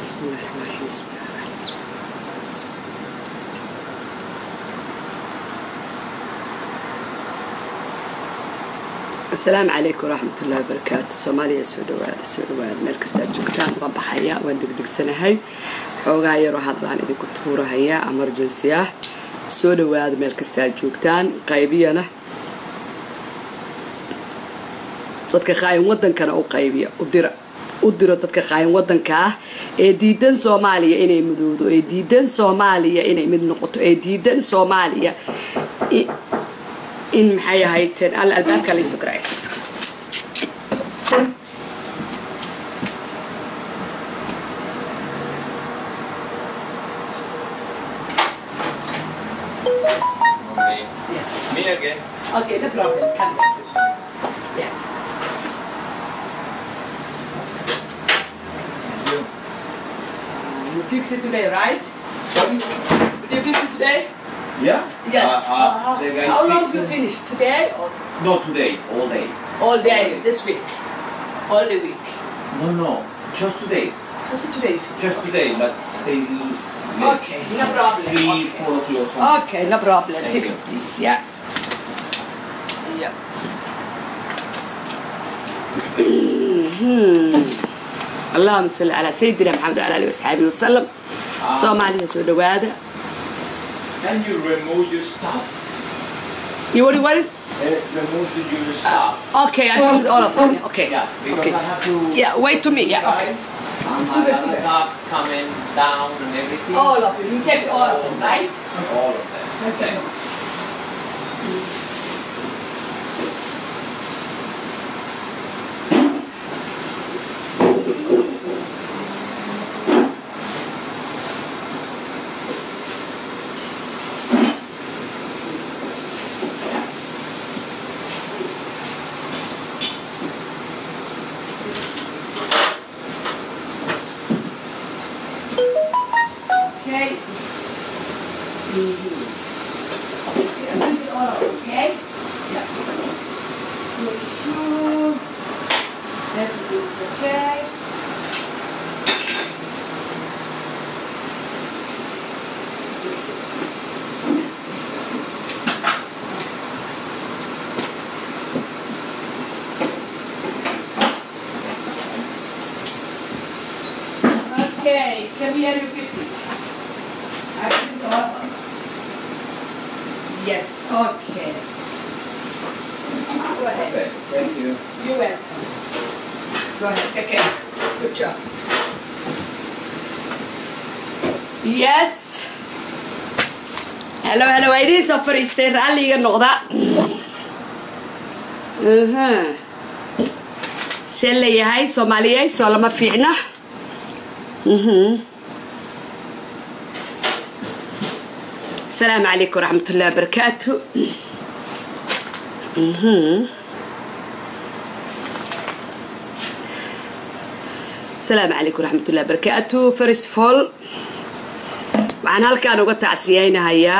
بسم الله الرحمن الرحيم بسم الله الرحمن الرحيم asalaamu calaykum waraxmat ullahi wabarakaatu soomaaliya soo dhawaada soo dhawaada meel kastaad joogtaan waan baxaya waan degdegsanahay xoogaa yaroo hadlaan idinku tuurahaya emergency ah soo dhawaada meel kastaad joogtaan qaybiyana dadka qaayin wadankana u qaybiya u dira u diro dadka qaayin wadanka ah ee diidan soomaaliya inay mudowdo ee diidan soomaaliya inay mid noqoto ee diidan soomaaliya in maxay ahayteen alla albaabka laysoo garacayso Okay. Me again. Okay, no problem. Come Yeah. You. You fix it today, right? Did you fix it today? Yeah? Yes. Uh, uh, the guy How long fixed you it. finish? Today or No, today, all day. all day this week? All the week. No, no, just today. Just today you finish. Just okay. today, but stay late. Okay, no problem. Three, Okay. four o'clock or something. Okay, no problem. Thank Fix you. it, please. Yeah. Yeah. اللهم صل على سيدنا محمد وعلى اله وصحبه وسلم soomaaliya soo dhawaada Can you remove your stuff? you want what it? Uh, remove the, your stuff. okay I put all of them okay yeah, because okay I have to. yeah wait to me yeah okay And Sugar, I sugar. gas coming down and everything. all of them you take all of them right All of them. Okay. Okay. Yeah, bring it all up, okay? Yeah. Make sure everything's okay. Okay, come here and fix it. I bring it all up. Yes, okay. Go ahead. Okay, thank you. You're welcome. Go ahead, take care. Good job. Yes. Hello, hello, it is a fariistay raalliga noqda. Aha. See leeyahay Soomaaliyeed soo lama fiicna. Mhm. السلام عليكم ورحمة الله وبركاته مهم. السلام عليكم ورحمة الله وبركاته first of all waxaan halkaan uga tacsiyeynahayaa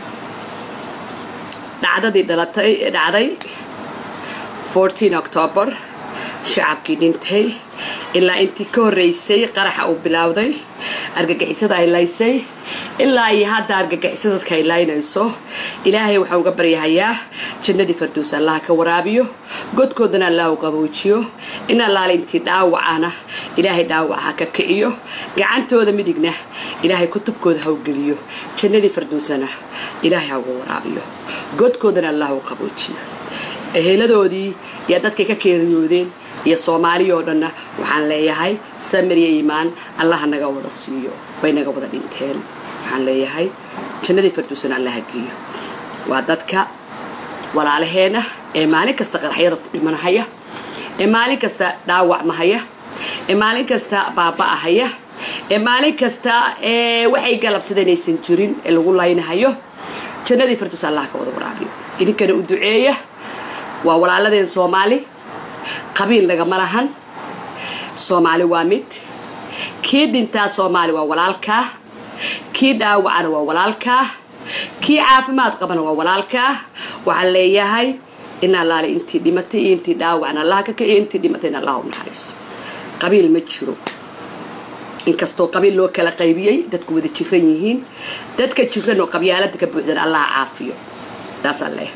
dhacdadii dhalatay dhacday 14 october shacabkii dhintay ilaa intii ka horreysay qaraxa uu bilowday argagixisada ay laysay ilaa iyo hadda argagixisa dadka ay laynayso ilaahay waxaan uga baryahayaa jannadii farduus allaha ka waraabiyo godkoodana allah u qaboojiyo in allaale intii dhaawacana ilaahay dhaawac ha ka kiciyo gacantooda midigna ilaahay kutubkooda ha u geliyo jannadii farduusana ilaahay ha uga waraabiyo godkoodana allah u qaboojiyo eheladoodii iyo dadkay ka keeriyoodeen iyo soomaaliya oo dhanna waxaan leeyahay samir iyo iimaan allaha naga wada siiyo way naga wada dhinteen waxaan leeyahay jannadii farduusana allaha geeyo waa dadka walaalaheena ee maalin kasta qaraxyada ku dhimanahaya ee maalin kasta dhaawacmahaya ee maalin kasta baaba'ahaya ee maalin kasta ee waxay galabsadeen aysan jirin ee lagu laynahayo jannadii farduus allaha ka wada waraabiyo idinkana u duceeya waa walaaladeen soomaali qabiil nagama lahan soomaali waa mid kii dhintaa soomaali waa walaalkaa kii dhaawacana waa walaalkaa kii caafimaad qabana waa walaalkaa waxaan leeyahay in allaale intii dhimatay iyo intii dhaawacna allaha ka kiciyo intii dhimatayna allah u naxariisto qabiil ma jiro inkastoo qabiil loo kala qaybiyey dadku wada jiran yihiin dadka jiran oo qabyaalada ka buuxdan allaha caafiyo taasaan leeyahay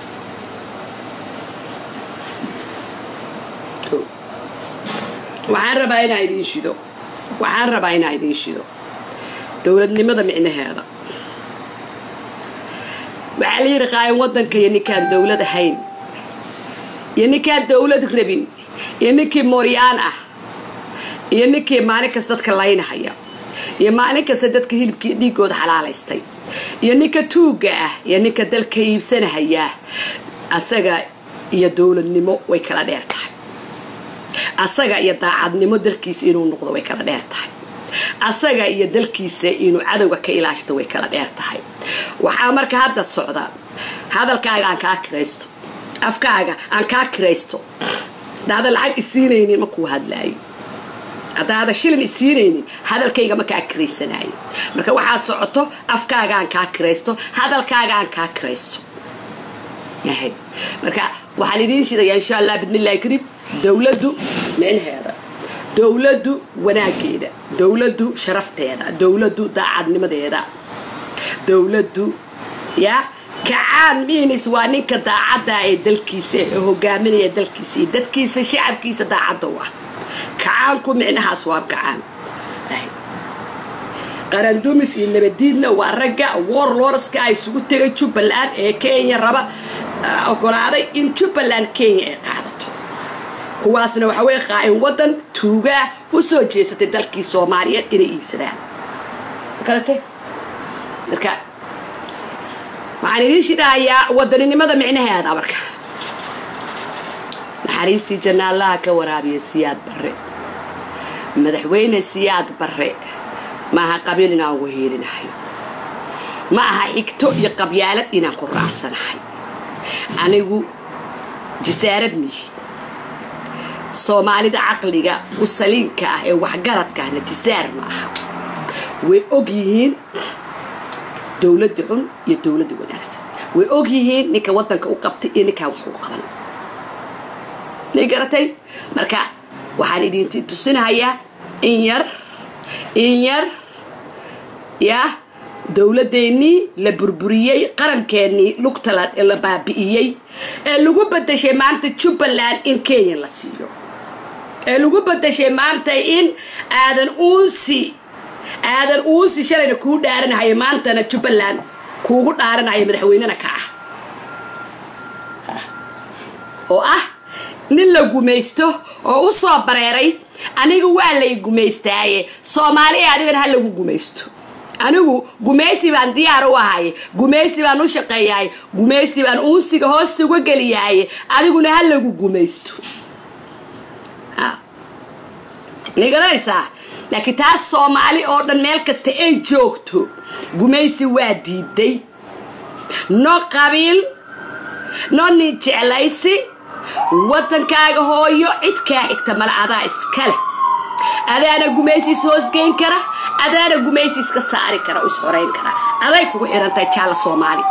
waxaan rabaa inaa idiin shido waxaan rabaa inaa idiin shido dowladnimada micnaheeda waxaa la yidhi qaayan waddanka iyo ninkaan dowlad ahayn iyo ninkaan dowlad rabin iyo ninkii mooryaan ah iyo ninkii maalin kasta dadka laynahaya iyo maalin kasta dadka hilibkii dhiigooda xalaalaystay iyo ninka tuugga ah iyo ninka dalka iibsanahaya asaga iyo dowladnimo way kala dheer tahay asaga iyo daacadnimo dalkiisa inuu noqdo way kala dheer tahay asaga iyo dalkiisa inuu cadowga ka ilaashto way kala dheer tahay waxaa marka hadda socda hadalkaaga aan kaa kiraysto afkaaga aan kaa kiraysto hadaada lacag isiinaynin makuu hadlaayo haddaada shilin isiinaynin hadalkayga ma kaa kiraysanaayo marka waxaa socoto afkaaga aan kaa kiraysto hadalkaaga aan kaa kiraysto marka waxaan idiin shidayaa insha allah bidmillahi kariim dowladdu micnaheeda dowladdu wanaageeda dowladdu sharafteeda dowladdu daacadnimadeeda dowladdu ya kacaan miinis waa ninka daacadda ee dalkiisa ee hogaaminaya dalkiisa iyo dadkiisa shacabkiisa daacadda u ah kacaanku micnahaas waa kacaan qarandumis iyo nabadiidna waa ragga warlorska ay isugu tegay jubbaland ee kenya raba ogolaaday in jubbaland kenya ay qaadato kuwaasna waxa weye qaa'in waddan tuugaa u soo jeesatay dalkii soomaaliyeed inay iibsadaan magarate marka waxaan idiin shidhahayaa wadaninimada micnaheeda marka naxariistii janaallaha ka waraabiya siyaad barre madaxweyne siyaad barre maaha qabiil inaan ugu hiilinahay ma aha xigto iyo qabyaalad inaan ku raacsanahay anigu jisaarad mihi soomaalida caqliga u saliinka ah ee waxgaradka ahna jisaar ma aha way og yihiin dowladda xun iyo dowladda wanaagsan way og yihiin ninka waddanka u qabtay iyo ninkaan wax u qaban may garatay marka waxaan idinti tusinahayaa in yar in yar yah dowladeennii la burburiyey qarankeenii lugtaland ee la baabi'iyey ee lagu badashay maanta jubbaland in kenya la siiyo ee lagu badashay maanta in aadan uunsi aadan uunsi shalayna kuu dhaaranahaya maantana jubbaland kuugu dhaaranaya madaxweynena ka ah oo ah nin la gumaysto oo u soo bareeray aniga waa lay gumaystaaye soomaaliya adigana ha lagu gumaysto anigu gumaysi baan diyaar u ahay gumaysi baan u shaqeeyahay gumaysi baan uunsiga hoos uga geliyaaye adiguna ha lagu gumaysto nigaranaysaa laakiin taas soomaali oo dhan meel kasta ay joogto gumaysi waa diiday no qabiil no nin jeclaysi waddankaaga hooyo cidkaa xigta male adaa iskale adaana gumaysiis hoosgeyn kara adaana gumaysi iska saari kara oo ishorayn kara aday kugu xihantahay jaalla soomaali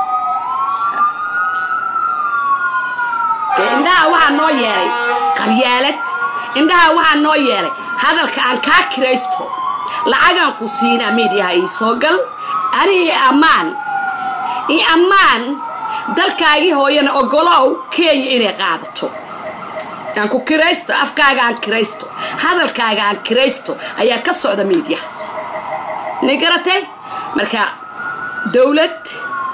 indhaha waxaa noo yeelay qabyaalad indhaha waxaa noo yeelay hadalka aan kaa kiraysto lacagaan ku siinaa miidyaha ii soo gal ani io ammaan io ammaan dalkaagii hooyana ogolow kenya inay qaadato aan ku kiraysto afkaaga aan kiraysto hadalkaaga aan kiraysto ayaa ka socda miidyaha nay garatay marka dowlad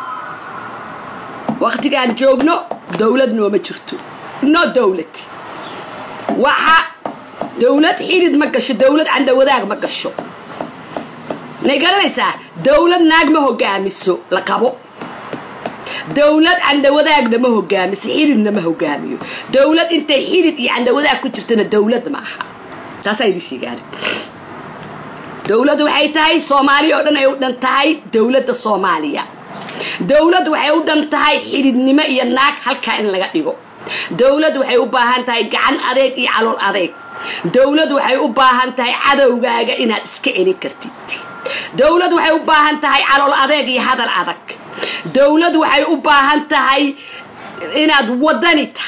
waqtigaan joogno dowlad nooma jirto no dowlad waxa dowlad xidid ma gasho dowlad candawadaag ma gasho may garanaysaa dowlad naag ma hogaamiso la qabo dowlad candawadaagna ma hogaamiso xididna ma hogaamiyo dowlad intay xidid iyo candawadaag ku jirtana dowlad ma aha taasaa idin sheegaan dowladdu waxay tahay soomaaliya oo dhan ay u dhan tahay dowladda soomaaliya dowlad waxay u dhan tahay xididnimo iyo naag halkaa in laga dhigo dowlad waxay u baahan tahay gacan adeeg iyo calool adeeg dowlad waxay u baahan tahay cadowgaaga inaad iska celin kartid dowlad waxay u baahan tahay calool adeeg iyo hadal adag dowlad waxay u baahan tahay inaad wadani tahay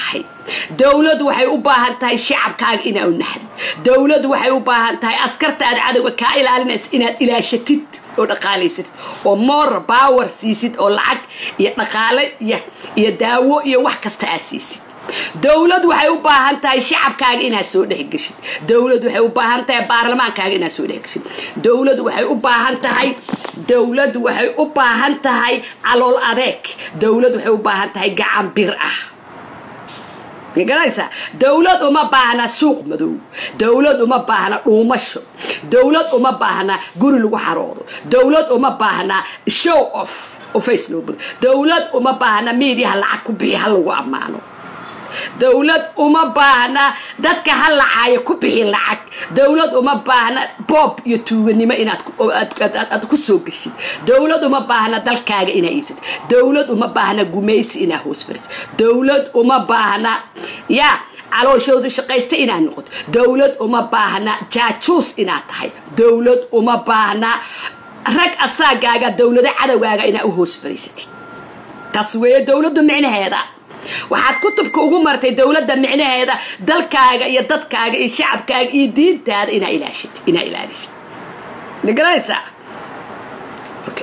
dowladu waxay u baahan tahay shacabkaaga inaa u naxdid dowladu waxay u baahan tahay askarta aad cadowga kaa ilaalinaysa inaad ilaashatid oo dhaqaalaysatid oo moor power siisid oo lacag iyo dhaqaale iyo daawo iyo wax kasta aad siisid dowlad waxay u baahan tahay shacabkaaga inaad soo dhexgeshid dowlad waxay u baahan tahay baarlamaankaaga inaad soo dhexgeshid dowlad waxay u baahan tahay dowlad waxay u baahan tahay calool adeeg dowlad waxay u baahan tahay gacan bir ah garanaysaa dowlad uma baahna suuq madow dowlad uma baahna dhuumasho dowlad uma baahna guri lagu xaroodo dowlad uma baahna show off oo face loo buro dowlad uma baahna miidiyaha lacag ku bixi ha lagu ammaano dowlad uma baahna dadka ha lacaayo ku bixi lacag dowlad uma baahna boob iyo tuuganimo inaad ku soo geshid dowlad uma baahna dalkaaga inaa iibsatid dowlad uma baahna gumaysi inaa hoos farisid dowlad uma baahna yaa calooshoodu shaqaysta inaad noqoto dowlad uma baahna jaajuus inaad tahay dowlad uma baahna rag asaagaaga dowlado cadowgaaga inaa u hoos fariisatid taas weeye dowladdu micnaheeda waxaad kutubka ugu martay dowladda micnaheeda dalkaaga iyo dadkaaga iyo shacabkaaga iyo diintaada inaa ilaashid inaa ilaalisid ma garanaysaa okay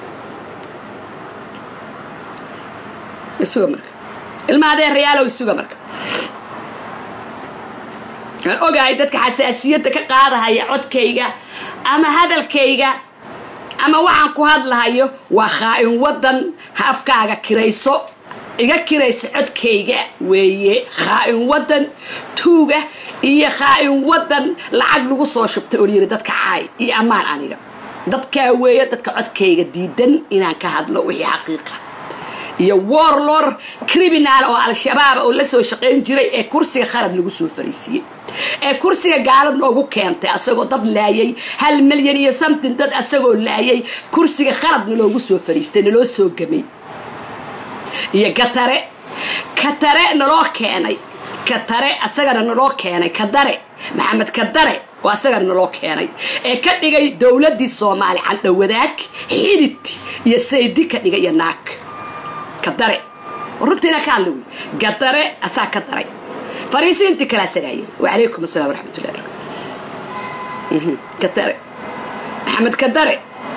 isuga marka ilma adeerayaalow isuga marka aan ogahay dadka xasaasiyadda ka qaadahaya codkayga ama hadalkayga ama waxaan ku hadlahayo waa khaa-in waddan ha afkaaga kirayso iga kiraysa codkayga weeye khaa-in waddan tuuga iyo khaa-in waddan lacag lagu soo shubtay oo layiri dadka caay iyo ammaan aniga dadkaa weeye dadka codkayga diidan inaan ka hadlo wixii xaqiiqa iyo warlor criminal oo al-shabaab oo la soo shaqayn jiray ee kursiga khalad lagu soo fariisiiyey ee kursiga gaalad noogu keentay asagoo dad laayay hal milyan iyo something dad asagoo laayay kursiga khaladna loogu soo fariistay naloo soo gamay iyo katare katare naloo keenay katare asagana naloo keenay kadare maxamed kadare oo asagana naloo keenay ee ka dhigay dowladdii soomaali candhowadaag xidid iyo saydi ka dhigay iyo naag kadare runtiina ka hadla wey gadare asaa ka daray fariisiintii kala asagaayeen wacalaykum asalaam waraxmatullahi barakatu kadare maxamed kadare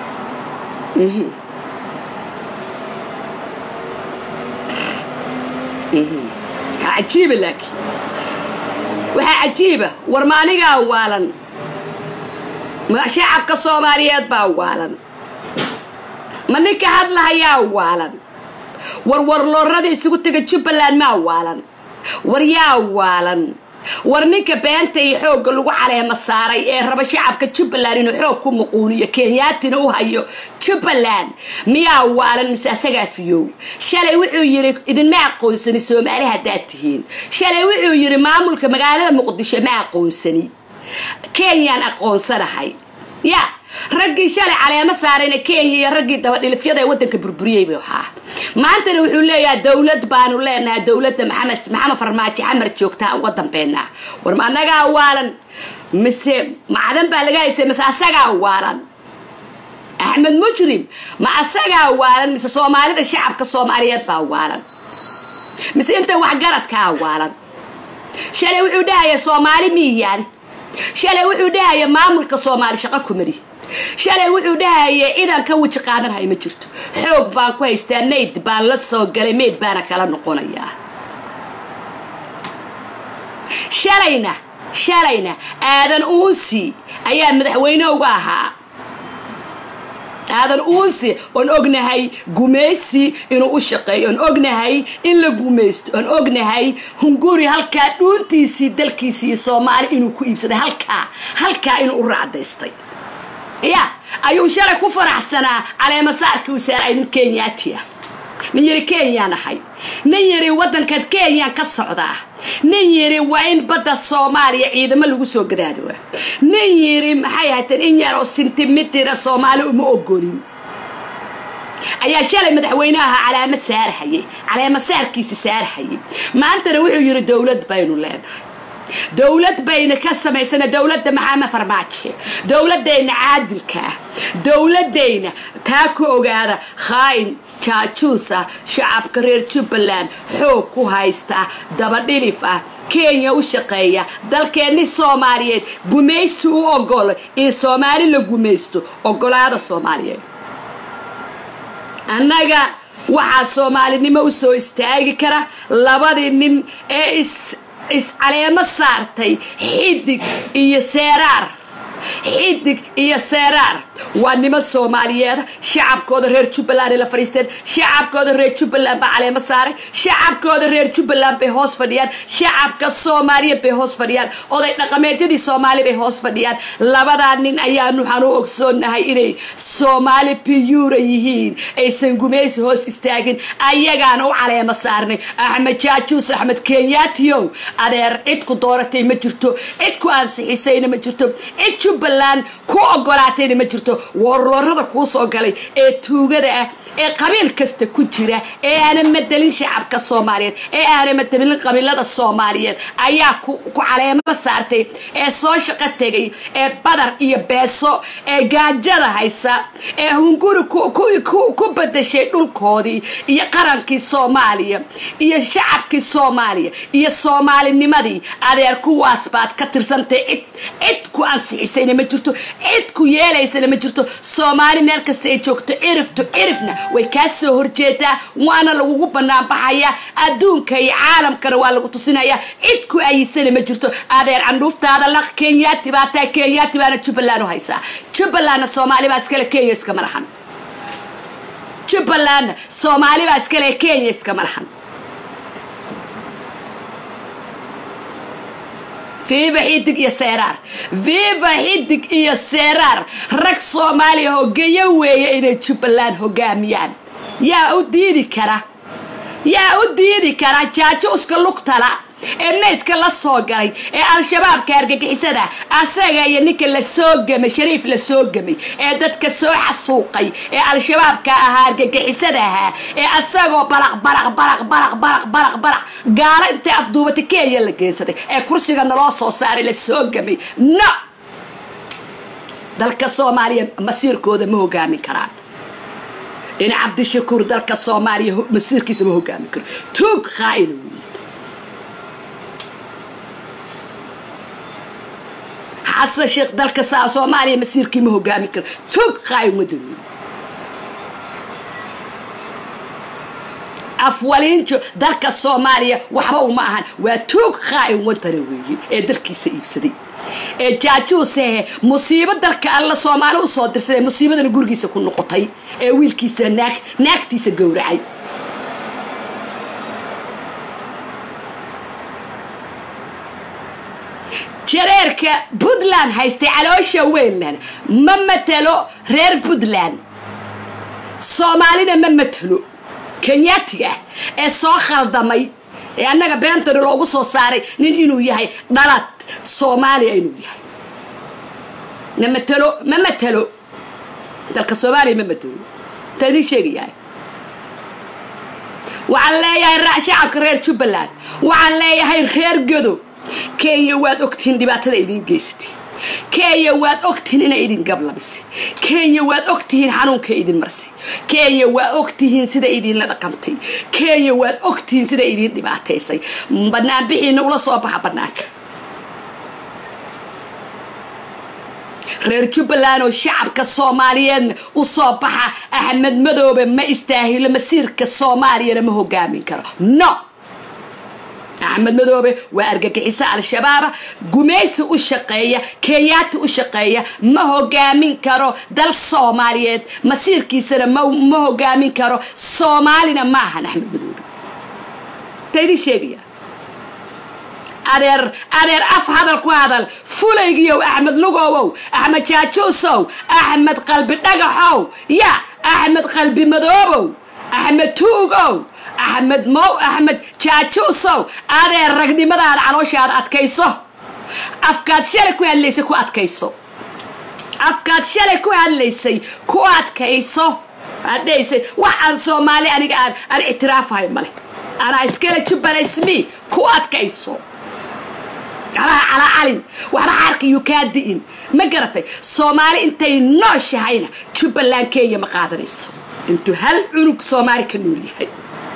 cajiiba laakiin waxaa cajiiba war ma anigaa waalan shacabka soomaaliyeed baa waalan ma ninka hadlahayaa waalan war warloorada isugu tega jubbaland maa waalan war yaa waalan war ninka beenta iyo xoogga lagu caleema saaray ee raba shacabka jubbaland inuu xoog ku muquuniyo kenyaatina u hayo jubbaland miyaa waalan mise asagaa fiyow shalay wuxuu yidhi idinma aqoonsani soomaali haddaad tihiin shalay wuxuu yidhi maamulka magaalada muqdisho ma aqoonsani kenyaan aqoonsanahay ya raggii shalay caleemo saarayna kenya iyo raggii dabadhilifyada ee waddanka burburiyey buu ahaa maantana wuxuu leeyahay dowlad baanu leenahay dowladda maxamed maxamed farmaajo xamar joogtaa uga dambeynaa war ma annagaa waalan mise macdan baa laga haysay mise asagaa waalan axmed mujrim ma asagaa waalan mise soomaalida shacabka soomaaliyeed baa waalan mise inta waxgaradkaa waalan shalay wuxuu dhahaya soomaali miiyaan shalay wuxuu dhahaya maamulka soomaali shaqo kumali shalay wuxuu dhahaya cidaan ka weji qaadanhay ma jirto xoog baan ku haystaa mayd baan la soo galay mayd baana kala noqonayaa shalayna shalayna aadan uunsi ayaa madaxweyne uga ahaa aadan uunsi oon ognahay gumaysi inuu u shaqeeyo oon ognahay in la gumaysto oon ognahay hunguri halkaa dhuuntiisii dalkiisii iyo soomaali inuu ku iibsaday halkaa halkaa inuu u raacdaystay ya ayuu shalay ku faraxsanaa caleemasaarkii u saaray nin kenyaatiah nin yiri kenyaan ahay nin yiri waddankan kenyaan ka socdaa nin yiri waa in badda soomaaliya ciidamo lagu soo gadaado nin yiri maxay ahayteen in yar oo sentimitira soomaali uma ogolin ayaa shalay madaxweynaha calaamad saarahayay caleemasaarkiisa saarahayay maantana wuxuu yiri dowlad baynu leenahay dowlad bayna ka samaysana dowladda maxamed farmaajo dowladayna caadilka ah dowladayna taa ku ogaada khaa'in jaajuus ah shacabka reer jubbaland xoog ku haysta dabadhilif ah kenya u shaqeeya dalkeenni soomaaliyeed gumaysi u ogolo in soomaali la gumaysto ogolaada soomaaliyeed annaga waxaa soomaalinimo u soo istaagi kara labadii nin ee is iscaleemo saartay xidig iyo seeraar xidig iyo seeraar waa niman soomaaliyeeda shacabkooda reer jubbaland ay la fadhiisteen shacabkooda reer jubbaland baa caleemo saaray shacabkooda reer jubbaland bay hoos fadhiyaan shacabka soomaaliya bay hoos fadhiyaan oday dhaqameedyadii soomaali bay hoos fadhiyaan labadaa nin ayaanu waxaan u ogsoonahay inay soomaali biyuura yihiin aysan gumaysi hoos istaagin ayagaana u caleemo saarnay axmed jaajuus axmed kenyaatiyow adeer cid ku dooratay ma jirto cid ku ansixisayna ma jirto cid jubbaland ku ogolaatayna ma jirto warloorada kuu soo galay ee tuugada ah ee qabiil kasta ku jira ee aanan madelin shacabka soomaaliyeed ee aanan madelin qabiilada soomaaliyeed ayaa ku caleemo saartay ee soo shaqo tegay ee badar iyo beeso ee gaajada haysa ee hunguri ku badashay dhulkoodii iyo qarankii soomaaliya iyo shacabkii soomaaliya iyo soomaalinimadii adeer kuwaas baad ka tirsantay cid cid ku ansixisayna ma jirto cid ku yeelaysana ma jirto soomaali meel kasta ay joogto ciriftu cirifna way kaa soo horjeedaa waana lagugu bannaan baxayaa adduunka iyo caalamkana waa lagu tusinayaa cid ku ayisana ma jirto adeer candhuuftaada laq kenyaati baa taa kenyaati baana jubbaland u haysaa jubbalandna soomaali baa iskale kenya iskama lahan jubbalandna soomaali baa iskale kenya iskama lahan viva xidig iyo seeraar viva xidig iyo seeraar rag soomaaliya hogeyo weeye inay jubbaland hogaamiyaan yaa u diidi kara yaa u diidi kara jaajuuska lugtala ee maydka la soo galay ee al-shabaabka argagixisada asaga iyo ninka la soo gamay shariif la soo gamay ee dadka soo xasuuqay ee al-shabaabka ahaa argagixisada ahaa ee asagoo baraq baraq baraq baraq baraq baraq baraq gaalo intay afduubatay kenya la geensaday ee kursiga naloo soo saaray la soo gamay no dalka soomaaliya masiirkooda ma hogaamin karaan in cabdishakuur dalka soomaaliya masiirkiisa ma hogaamin karo tuug khaa'ina wey xasan sheekh dalka saa soomaaliya masiirkii ma hogaamin karo tog qaay ummadda wey afwaliinjo dalka soomaaliya waxba uma ahan waa toog qaay wadana weeye ee dalkiisa iibsaday ee jaajuusehe musiibo dalka alla soomaali usoo dirsaday musiibadana gurigiisa ku noqotay ee wiilkiisa naag naagtiisa gowracay jareerka puntland haystay caloosha weynland ma matelo reer puntland soomaalina ma matelo kenyaatiga ah ee soo khaldamay ee annaga beentani loogu soo saaray nin inuu yahay dhalad soomaaliya inuu yahay ma matelo ma matelo dalka soomaaliya ma matelo ta idiin sheegayahay waxaan leeyahay shacabka reer jubbaland waxaan leeyahay reer godo kenya waad ogtihiin dhibaatada idiin geysatay kenya waad ogtihiin inay idin gablabisay kenya waad ogtihiin xanuunka idin marsay kenya waa ogtihiin sida idinla dhaqantay kenya waad ogtihiin sida idin dhibaataysay banaanbixiina ula soo baxa banaanka reer jubbaland oo shacabka soomaaliyeedna u soo baxa axmed madoobe ma istaahilo masiirka soomaaliyana ma hogaamin karo no axmed madoobe waa argagixiso al-shabaaba gumaysi u shaqeeya kenyaati u shaqeeya ma hogaamin karo dal soomaaliyeed masiirkiisana ma hogaamin karo soomaalina ma ahan axmed madoobe ta idin sheegaya adeer adeer af hadal ku hadal fulaygiyow axmed lugowow axmed jaajuusow axmed qalbi dhagaxow ya axmed qalbi madoobow axmed tuugow axmed mow axmed jaajuusow adeer ragnimadaada calooshaada adkayso afkaad shalay ku hadlaysay ku adkayso afkaad shalay ku hadlaysay ku adkayso adhaysay wax aan soomaali aniga aan aan ictiraafahay male anaa iskale jubbalasmi ku adkayso waxbaha calacalin waxba xaarkayuu kaa di'in ma garatay soomaali intay nooshahayna jubbaland kenya ma qaadanayso intuu hal cunug soomaali ka nool yahay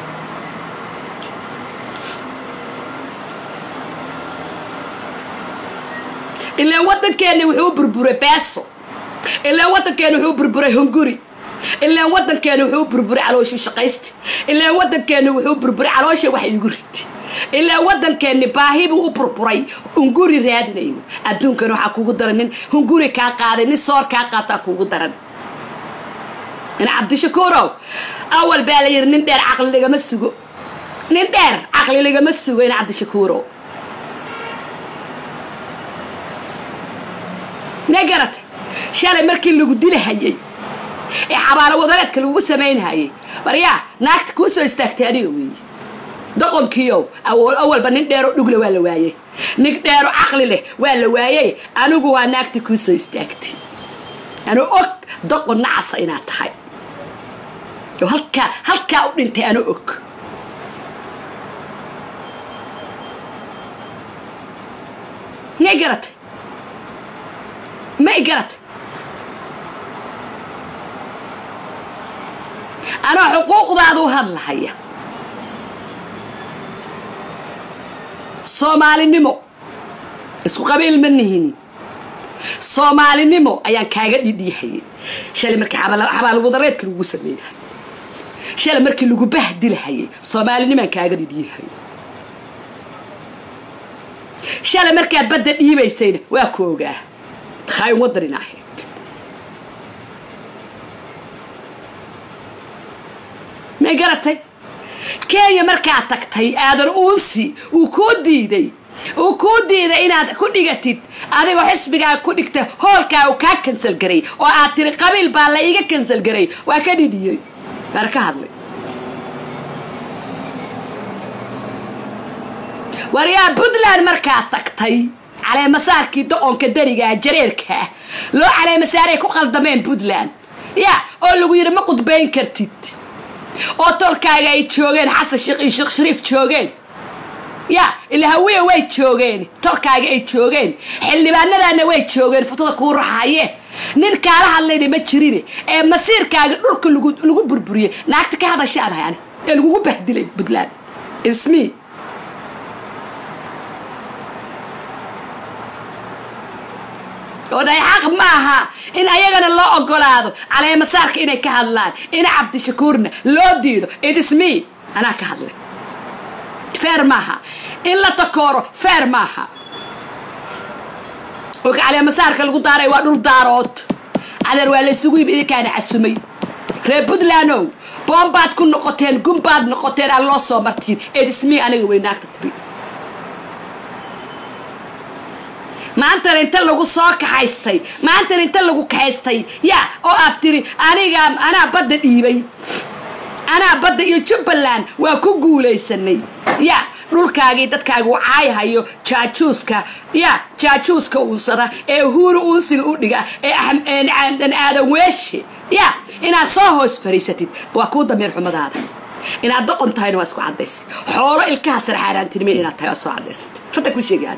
ilaan waddankeenni wuxuu burburay beeso ilaan waddankeenni wuxuu burburay hunguri ilaan waddankeenni wuxuu burburay calooshii shaqaysta ilaan waddankeenni wuxuu burburay caloosha wax iigu riti ilaa waddankeenni baahibuu u burburay hunguri raadinayno adduunkan waxaa kuugu daran nin hunguri kaa qaaday nin soor kaa qaataa kuugu daran ina cabdishakuurow awal baa la yidhi nin dheer caqli lagama sugo nin dheer caqli lagama sugo ina cabdishakuurow ma garatay shalay markii lagu dilahayay ee xabaalo wadareedka lagugu samaynhayay baryaa naagta kuu soo istaagtay adiga weeye doqonkiiow awalba nin dheero dhugla waa la waayey nin dheero caqli leh waa la waayey anigu waa naagta kuu soo istaagtay anuu og doqon nacasa inaad tahay oo halkaa halkaa u dhintay anuu og may garatay may garatay anoo xuquuqdaada u hadlahaya soomaalinimo isku qabiil ma nihin soomaalinimo ayaan kaaga dhidhiyahayay shalay markii xabaalwadareedka lagugu sameynahayay shalay markii lagu bahdilahayay soomaalinimaan kaaga dhidhiyahayay shalay markaa badda dhiibaysayna waa ku ogaa takhaayun waddanina ahayd may garatay kenya markaa tagtay aadan uunsi uu kuu diiday uu kuu diiday inaad ku dhigatid adigoo xisbigaa ku dhigta hoolkaa uu kaa kansal garay oo aad tiri qabiil baa la iiga kansal garay waa ka dhidhiyey waana ka hadlay waryaa puntland markaa tagtay caleemasaarkii doqonka darigaa jareerkaa loo caleemasaaray ku qaldameen puntland ya oo lagu yidhi ma qudbayn kartid oo tolkaaga ay joogeen xasan sheekh iyo sheekh shariif joogeen ya ilaa hawiya way joogeen tolkaaga ay joogeen xildhibaanadaana way joogeen futada kuu raxaye nin kaala hadlayna ma jirine ee masiirkaaga dhulka lagu burburiyey naagta ka hadashaan hayani ee lagugu bahdilay puntland ismi oo dhahay xaq ma aha in ayagana loo ogolaado caleemasaarka inay ka hadlaan ina cabdishakuurna loo diido idismi anaa ka hadlay feer maaha in la takooro feer maaha olka caleemasaarka lagu daaray waa dhul daarood cadeer waa laysugu yimi idinkaana casumay reer puntlandow boombaad ku noqoteen gumbaad noqoteen aan loo soo martiin edismi aniga weynaagta tiri maantana inta lagu soo kaxaystay maantana inta lagu kaxaystay ya oo aad tiri aniga anaa badda dhiibay anaa badda iyo jubbaland waa ku guulaysanay ya dhulkaagii dadkaagu caayhayo jaajuuska ya jaajuuska uunsada ee huuru uunsiga u dhiga ee dan aadan weeshe ya inaad soo hoos fariisatid waa kuu damiir xumadaada inaad doqon tahayna waa isku cadaysay xoolo ilkaha sarxaaraantinime inaad tahay waa soo cadaysatay ranta ku sheegaan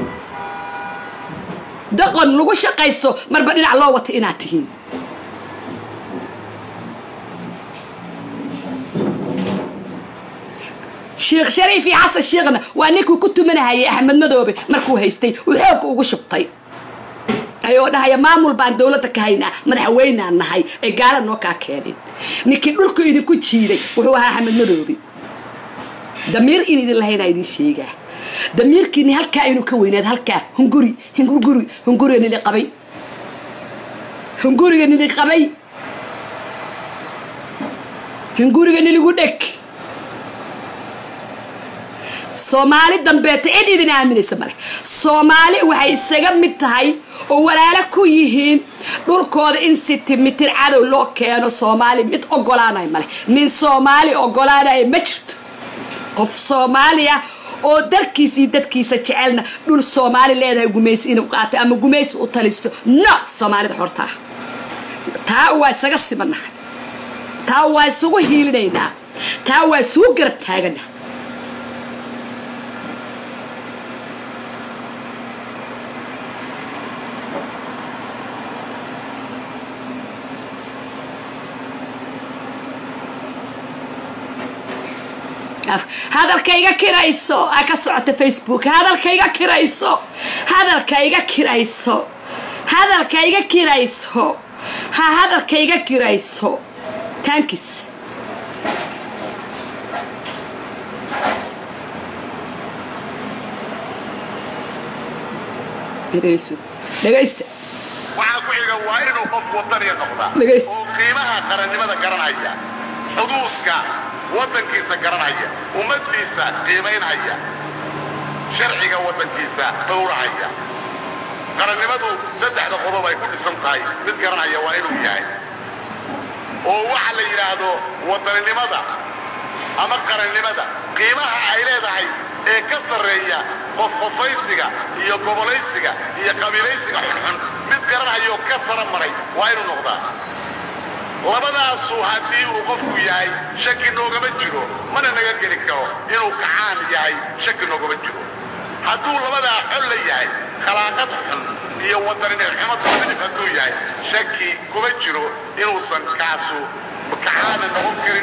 doqon lagu shaqaysto marba dhinac loo wato inaad tihiin sheekh shariif iyo xasan sheekhna waa ninkuu ku tumanahayay axmed madoobe markuu haystay uu xoogga ugu shubtay ayoo dhahaya maamul baan dowladda ka haynaa madaxweynaan nahay ay gaala noo kaa keeneen ninkii dhulku idinku jiiday wuxuu ahaa axmed madoobe damiir in idin lahaynaa idin sheegaa damiirkiini halkaa inuu ka weynaad halkaa hunguri hunguri hunguriga nili qabay hunguriga nili qabay hunguriga niligu dheg soomaali dambeeta cid idin aaminaysa male soomaali waxay isaga mid tahay oo walaalo ku yihiin dhulkooda in sitimitir cadow loo keeno soomaali mid ogolaanaya male nin soomaali ogolaanaya ma jirto qof soomaaliya oo dalkiisa iyo dadkiisa jecelna dhul soomaali leedahay gumaysi inuu qaato ama gumaysi u talisto no soomaalida xortaa taa waa isaga simanahay taa waa isugu hiilinaynaa taa waa isugu garab taagana hadalkayga kirayso aa ka socota facebook hadalkayga kirayso hadalkayga kirayso hadalkayga kirayso ha hadalkayga kirayso tankis dhegayso dhegaysta waxaa ku xiga waa inuu qof wadaniya noqdaa Dhegaysta. oo qiimaha qarannimada garanaya xuduudka waddankiisa garanaya ummaddiisa qiimaynaya sharciga waddankiisa dhowrahaya qarannimadu saddexda qodob ay ku dhisan tahay mid garanaya waa inuu yahay oo waxa la yidhaahdo wadaninimada ama qarannimada qiimaha ay leedahay ee ka sarreeya qofqofaysiga iyo gobolaysiga iyo qabiilaysiga xunxun mid garanayoo ka sara maray waa inuu noqdaa labadaasu haddii uu qofku yahay shaki noogama jiro mana naga geli karo inuu kacaan yahay shaki noogama jiro hadduu labadaa xol la yahay khalaaqad xun iyo wadaninixumo tamadif hadduu yahay shaki kuma jiro inuusan kaasu kacaana noqon karin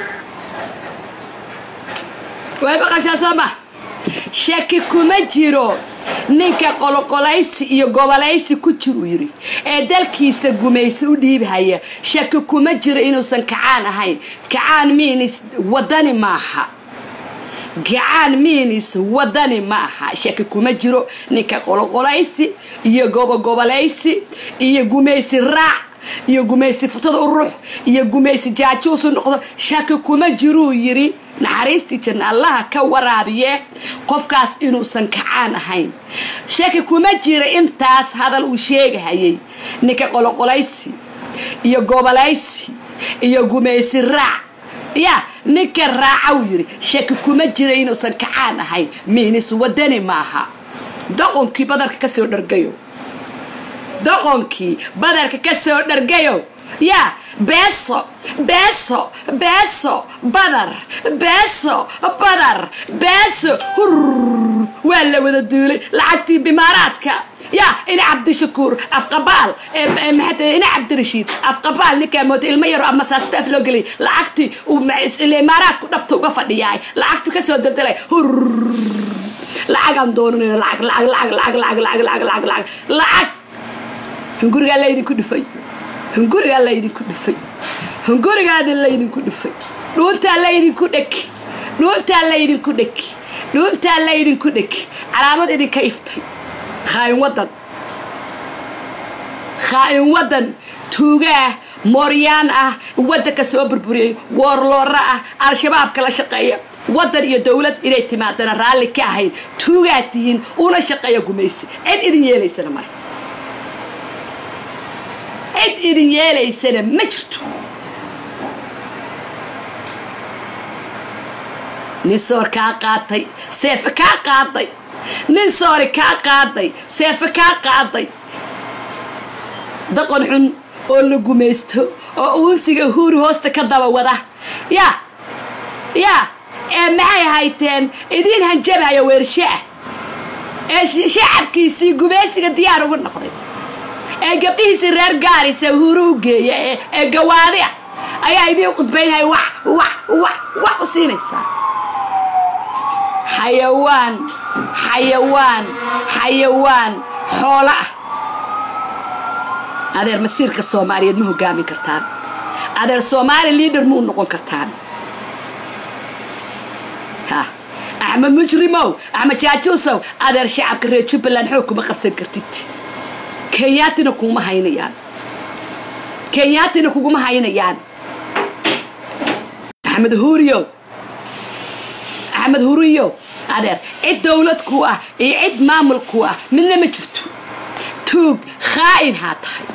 way maqashaa soo ma shaki kuma jiro ninka qoloqolaysi iyo gobolaysi ku jiruu yidhi ee dalkiisa gumaysi u dhiibhaya shaki kuma jiro inuusan kacaan ahayn kacaan miinis wadani maaha gacaan miinis wadani ma aha shaki kuma jiro ninka qoloqolaysi iyo gobogobolaysi iyo gumaysi raac iyo gumaysi futada u rux iyo gumaysi jaajuusu noqdo shaki kuma jiruu yidhi naxariistii janna allaha ka waraabiye qofkaas inuusan kacaan ahayn shaki kuma jira intaas hadal uu sheegahayay ninka qoloqolaysi iyo gobolaysi iyo gumaysi raac ya ninka raacaw yidhi shaki kuma jira inuusan kacaan ahayn miinis wadani maaha doqonkii badarka ka soo dhargayo doqonkii badarka ka soo dhargayo yaa beeso beeso beeso badar beeso badar beeso hurr waa la wada duulay lacagtii bimaaraadka yaa ina cabdishakuur afqabaal maxaa ina cabdirashiid afqabaal ninkaa mooda ilmo yaro ama saastaaf loo gelay lacagtii uu imaaraadku dhabta uga fadhiyaay lacagtu ka soo daldalay hurr lacagaan doonanayno lacag lacag lacag lacag lacag lacag lacag lacag lacag hungurigaa laydinku dhufay hungurigaa laydinku dhufay hungurigaada laydinku dhufay dhuuntaa laydinku dheki dhuuntaa laydinku dheki dhuuntaa laydinku dheki calaamad idinka iftay khaa'in waddan khaa'in waddan tuugaah mooryaan ah waddanka soo burburiyey woorloora ah al-shabaabka la shaqeeya waddan iyo dowlad inay timaadana raalli ka ahayn tuugaad tihiin una shaqeeya gumaysi cid idin yeelaysana male cid idin yeelaysana ma jirto nin soor kaa qaatay seefe kaa qaaday nin soori kaa qaaday seefe kaa qaaday daqon xun oo la gumaysto oo uunsiga huuri hoosta ka daba wada yaa yaa ee maxay hayteen idiin hanjabaya weershe ah ee shacabkiisii gumaysiga diyaar ugu noqday ee gabdhihiisii reer gaarisa huuru u geeya ee gawaadi ah ayaa idiin qudbaynaya wax wax wax wax u siinaysaa xayawaan xayawaan xayawaan xoolo ah adeer masiirka soomaaliyeed ma hogaamin kartaan adeer soomaali liader ma u noqon kartaan ha axmed mujrimow axmed jaajuusow adeer shacabka reer jubbaland xoog kuma qabsan kartid kenyaatina kuguma haynayaan kenyaatina kuguma haynayaan axmed huriyow axmed huriyow adeer cid dowlad ku ah iyo cid maamul ku ah midna ma jirto tuug khaa'in haa tahay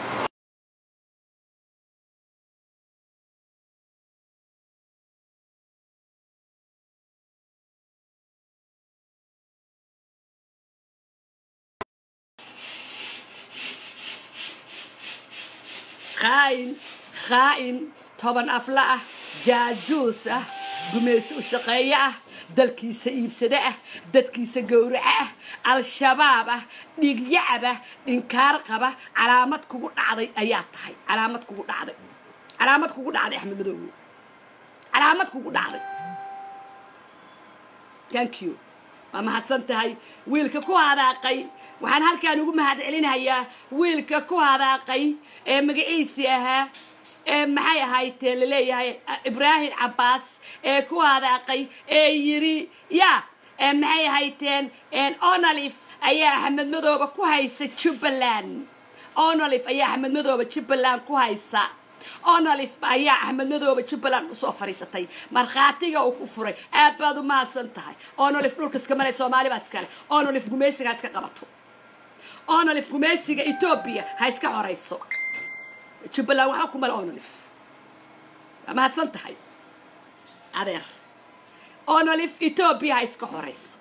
khaa'in khaa'in toban afla ah jaajuus ah gumaysi u shaqeeyo ah dalkiisa iibsade ah dadkiisa gowraco ah al-shabaab ah dhiigyacab ah inkaar qaba calaamad kugu dhacday ayaa tahay calaamad kugu dhacday calaamad kugu dhacday axmed madoowe calaamad kugu dhacday thank you waa mahadsan tahay wiilka ku hadaaqay waxaan halkaan ugu mahad celinayaa wiilka ku hadaaqay ee magaciisii ahaa ee maxay ahaydee laleeyahay ibraahim cabbaas ee ku hadaaqay ee yidhi ya ee maxay ahaydeen onalif ayaa axmed madooba ku haysa jubbaland onalif ayaa axmed madooba jubbaland ku haysa onalif ayaa axmed madooba jubbaland usoo fadhiisatay markhaatiga uu ku furay aad baad u mahadsan tahay onalif dhulka iska maray soomaalibaa iskale onalif gumaysiga ha iska qabato onalif gumaysiga etoobiya ha iska xorayso jubbaland waxba ku male onalif waa mahadsan tahay adeer onolif etoobiya ha iska xorayso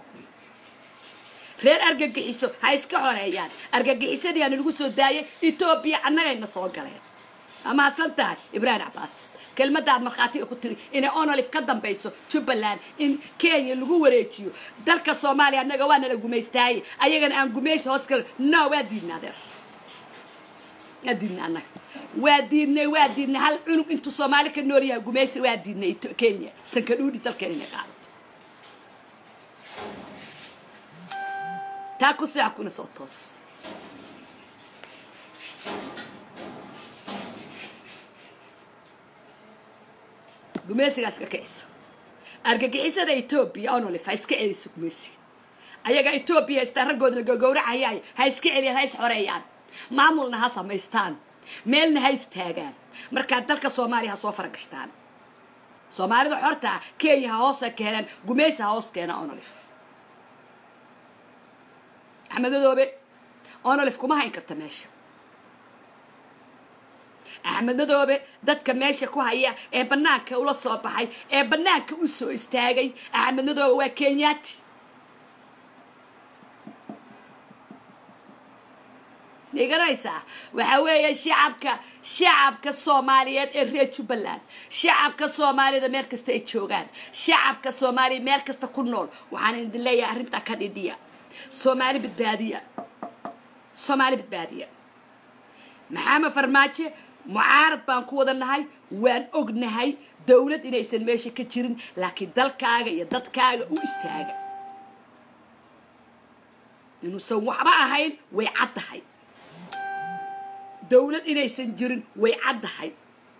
reer argagixiso ha iska xoreeyaan argagixisadii aana lagu soo daayay etoobiya annagayna soo galeen waa mahadsan tahay ibraahim cabbaas kelmadaad markhaatiga ku tiri inay onolif ka dambayso jubbaland in kenya lagu wareejiyo dalka soomaaliya annaga waa nala gumaystaaye ayagana aan gumaysi hoos galo no waa diidna adeer waa diidna annaga waa diidnay waa diidnay hal cunug intuu soomaali ka nool yahay gumaysi waa diidnay kenya sankadhuudhi dalkeena inay qaadato taa ku seexa kuna soo toos gumaysigaa iska kicisa argagixisada etoobiya onolif ha iska celiso gumaysiga ayaga etoobiya haystaa raggooda gagowracayaay ha iska celiyaan ha is xoreeyaan maamulna ha samaystaan meelna ha istaagaan markaa dalka soomaaliya ha soo faragashtaan soomaalida xortaa kenya ha hoosa keenaan gumaysi ha hoos keena onolif axmed madoobe onolif kuma hayn karta meesha axmed madoobe dadka meesha ku haya ee bannaanka ula soo baxay ee bannaanka u soo istaagay axmed madoobe waa kenyaati garanaysaa waxaa weeye shacabka shacabka soomaaliyeed ee reer jubbaland shacabka soomaaliyada meel kasta ay joogaan shacabka soomaaliya meel kasta ku nool waxaan idin leeyahay arrintaa ka dhidhiya soomaali badbaadiya soomaali badbaadiya maxamed farmaajo mucaarad baan ku wada nahay waan ognahay dowlad inaysan meesha ka jirin laakiin dalkaaga iyo dadkaaga u istaaga inuusan waxba ahayn way caddahay dowlad inaysan jirin way caddahay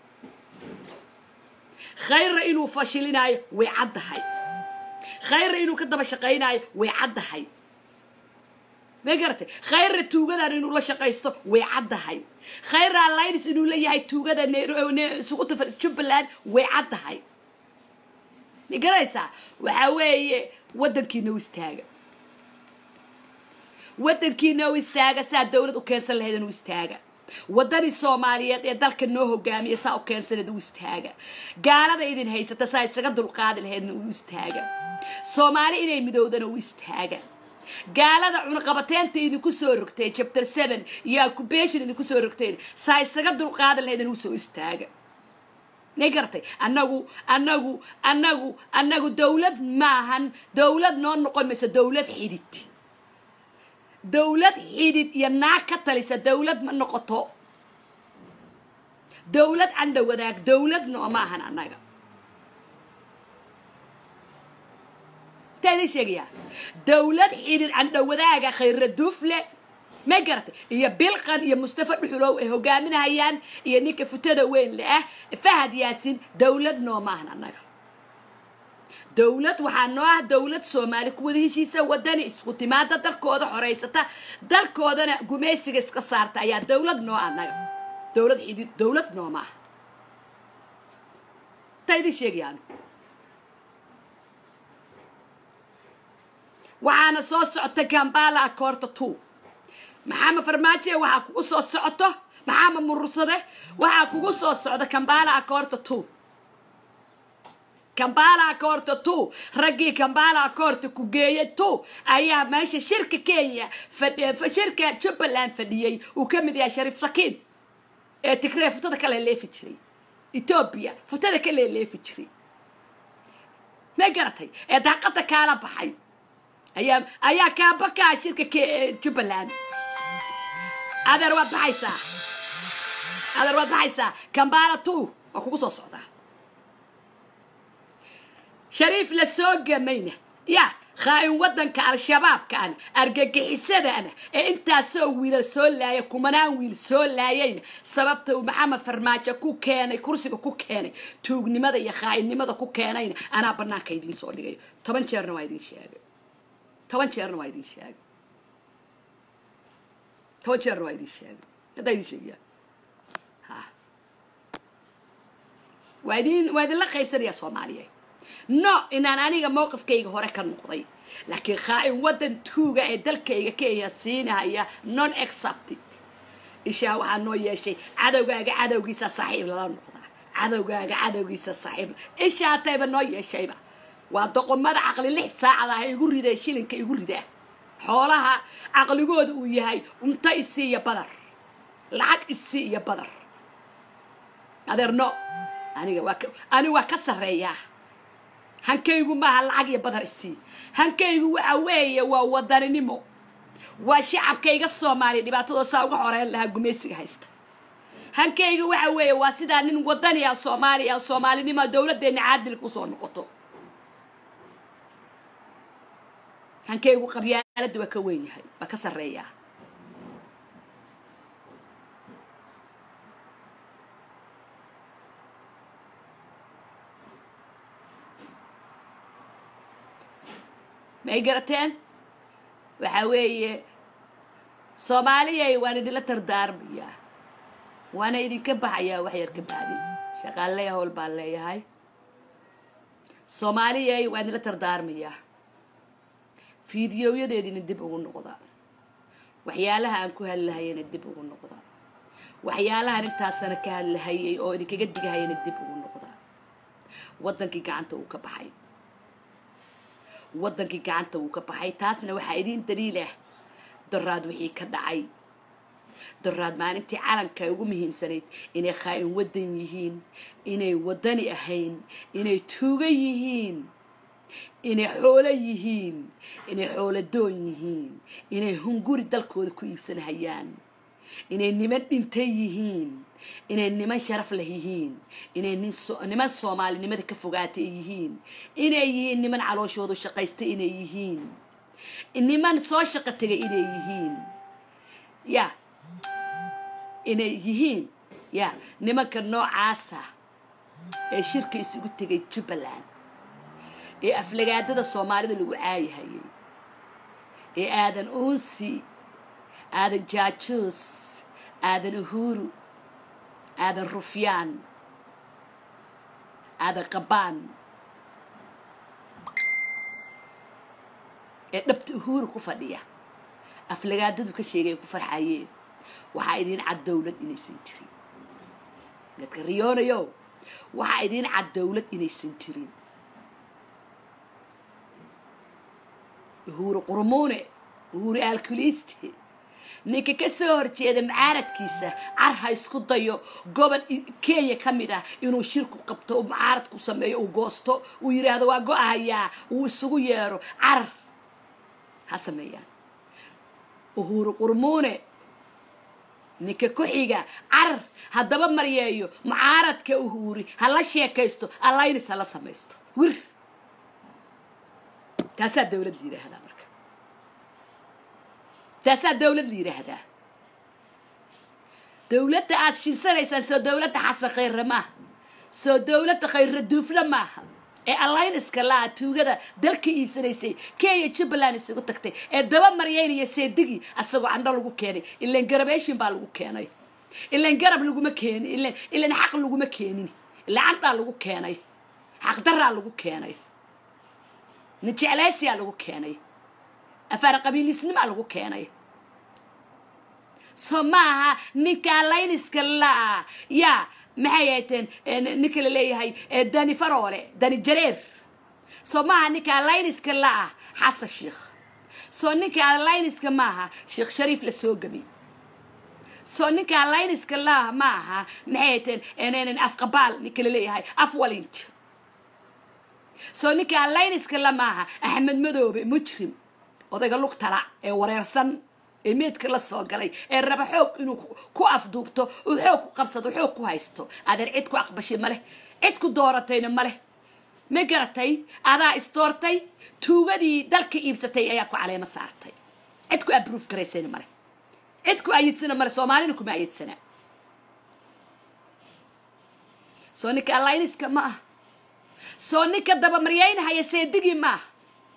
khayrra inuu fashilinaayo way caddahay khayrra inuu ka daba shaqaynaayo way caddahay ma garatay khayrra tuugadan inuu la shaqaysto way caddahay khayrra alliance inuu la yahay tuugada suquta jubbaland way caddahay ma garanaysaa waxaa weeye waddankiina u istaaga waddankiina u istaaga saa dowlad u keensan lahayd u istaaga waddani soomaaliyeed ee dalka noo hogaamiya saa u keensaneed u istaaga gaalada idin haysata saa isaga dulqaadi lahaydna u istaaga soomaali inay midowdana u istaaga gaalada cunaqabateynta idinku soo rogtay chapter seven iyo occupation idinku soo rogteen saa isaga dulqaadi lahaydna usoo istaaga may garatay annagu annagu annagu annagu dowlad maahan dowlad noo noqon mayso dowlad xidid dowlad xidid iyo naag ka talisa dowlad ma noqoto dowlad candha wadaag dowlad noo ma ahan annaga taa idin sheegayaa dowlad xidid candha wadaaga khayra duufle ma garatay iyo bilqan iyo mustafa dhuxulow ay hogaaminayaan iyo ninka futada weyn le ah fahad yaasin dowlad noo ma ahan annaga dowlad waxaa noo ah dowlad soomaali ku wada heshiisa wadani isku timaada dalkooda xoraysata dalkoodana gumaysiga iska saarta ayaa dowlad noo annaga dowlad xidid dowlad nooma ah taa idin sheegayaan waxaana soo socota gambala akoorta two maxamed farmaajo waxaa kugu soo socoto maxamed murursade waxaa kugu soo socda kambala akoorta two kambala akoorta two raggii kambala akoorta ku geeyay two ayaa meesha shirka kenya shirka jubbaland fadhiyey uu ka mid yahay shariif sakiin ee tigree futada ka leeleefi jiray etoobiya futada ka leeleefi jiray ma garatay ee daaqada kaala baxay ayaa ayaa kaabakaa shirka jubbaland adeer waad baxaysaa adeer waad baxaysaa kambala two waa kugu soo socdaa shariif la soo gamayna ya khaa'in waddanka al-shabaabkaan argagixisadana ee intaasoo wiilal soo laaya kumanaan wiil soo laayayna sababta uu maxamed farmaajo ku keenay kursiga ku keenay tuugnimada iyo khaa'inimada ku keenayna anaa bannaanka idiin soo dhigayo toban jeerna waa idiin sheegay toban jeerna waa idiin sheegay toban jeerna waa idiin sheegay haddaa idiin sheegaya ha waa idin waa idinla qaybsanaya soomaaliya no inaan aniga mowqifkayga hore ka noqday laakiin khaa'in waddan tuuga ee dalkayga kenya siinaya non accepted ishaa waxaa noo yeeshay cadowgaaga cadowgiisa saaxiib lala noqdaa cadowgaaga cadowgiisa saaxiib ishaa hatayba noo yeeshayba waa doqomada caqli lix saacada ah igu ridee shilinka igu ridaa xoolaha caqligooda uu yahay cunto isii iyo badar lacag isii iyo badar adeer no aniga waa aniga waa ka sarreeyaa hankaygu maaha lacag iyo badar isii hankaygu waxa weeye waa wadaninimo waa shacabkayga soomaaliya dhibaatadoo saa uga xoreyn lahaa gumaysiga haysta hankayga waxa weeye waa sidaa nin wadaniya soomaaliya soomaalinimo dowladdeena caadilka usoo noqoto hankaygu qabyaaladda waa ka weyn yahay waa ka sarreeyaa ma ay garateen waxa weeye soomaaliyay waan idinla tardaarmayaa waana idinka baxayaa wax yar ka bacdi shaqaaleya howl baan leeyahay soomaaliyay waan idinla tardaarmayaa fiidiyoyadeedina dib ugu noqda waxyaalaha aan ku hadlahayana dib ugu noqda waxyaalahaan intaasana ka hadlahayay oo idinkaga digahayana dib ugu noqda waddankii gacanta uu ka baxay waddankii gacanta wuu ka baxay taasna waxaa idiin daliilah daraad wixii ka dhacay daraad maalintii calanka ugu muhiimsanayd inay khaa'in waddan yihiin inay waddani ahayn inay tuuga yihiin inay xoolo yihiin inay xoolo doon yihiin inay hunguri dalkooda ku iibsanahayaan inay niman dhintay yihiin inay niman sharaf leh yihiin inay niman soomaalinimada ka fogaatay yihiin inay yihiin niman calooshoodu shaqaysta inay yihiin niman soo shaqo tegay inay yihiin ya inay yihiin ya nimanka noocaasa ee shirka isugu tegay jubbaland ee aflagaadada soomaalida lagu caayahayay ee aadan uunsi aadan jaajuus aadan uhuru aadan rufyaan aadan qabaan ee dhabta uhuru ku fadhiya aflagaadadu ka sheegay ay ku farxayeen waxaa idiin cad dowlad inaysan jirin dadka riyoonayo waxaa idiin cad dowlad inaysan jirin uhuru qurmuune uhuru alkuliste ninka ka soo horjeeda mucaaradkiisa car ha isku dayo gobol kenya ka mid ah inuu shirku qabto uu mucaaradku sameeyo uu goosto uu yidhaahdo waa go-ahayaa uu isugu yeero car ha sameeyaan uhuru qurmuune ninka ku xiga car haddaba maryeeyo mucaaradka uhuuri ha la sheekaysto allaynis ha la samaysto wir taasaa dowlad la yidhaahdaa marka taasaa dowlad la yidhaahdaa dowladda aad shinsanaysaan soo dowladda xasan khayre maaha soo dowladda khayre duufle maaha ee allayniska laa tuugada dalka iibsanaysay kenya jubbaland isugu tagtay ee daba maryaynaya seedigii asagoo candho lagu keenay ilan garabeeshin baa lagu keenay ilan garab laguma keenin ilan ilan xaq laguma keenin ilan candhaa lagu keenay xaqdaraa lagu keenay nin jeclaysiyaa lagu keenay afaar qabiilisnimaa lagu keenay so maaha ninka allayniska laa yaa maxay hayteen ninka la leeyahay dani faroole dani jareer soo maaha ninka allayniska la-ah xasan sheikh soo ninka allayniska maaha sheekh shariif la soo gabi soo ninka allayniska la-ah ma aha maxay hayteen afqabaal ninka la leeyahay afwalinj soo ninka allayniska la maaha axmed madoobe mujrim odayga lugtala ee wareersan ee meedka la soo galay ee raba xoog inuu ku afduubto uu xoog ku qabsado xoog ku haysto adeer cid ku aqbashay maleh cid ku dooratayna maleh ma garatay adaa isdoortay tuugadii dalka iibsatay ayaa ku caleemo saartay cid ku abruuf garaysayna male cid ku ayidsana male soomaalina kuma ayidsana soo ninka allayniska ma ah soo ninka dabamaryaynahayo seedigii ma ah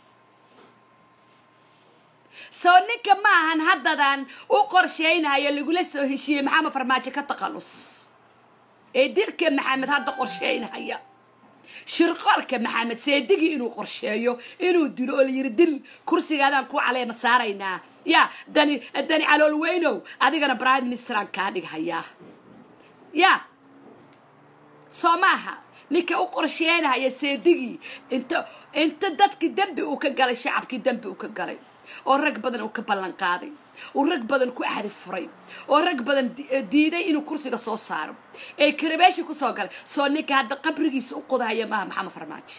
soo ninka ma ahan haddadan u qorshaynayo lagula soo heshiiyey maxamed farmaajo ka taqalus ee dirka maxamed hadda qorshaynahaya shirqoolka maxamed seedigii inuu qorsheeyo inuu dilo oo layidhi dil kursigaadaan ku caleema saaraynaa ya dani dani calool weynow adigana prime ministeraan kaa dhighayaa ya soo maaha ninka u qorsheynahaya seedigii inta inta dadkii dembi uu ka galay shacabkii dembi uu ka galay oo rag badan uu ka ballan qaaday uu rag badan ku axdi furay oo rag badan diiday inuu kursiga soo saaro ee karabeeshi kusoo galay soo ninka hadda qabrigiisa u qodahaya maaha maxamed farmaajo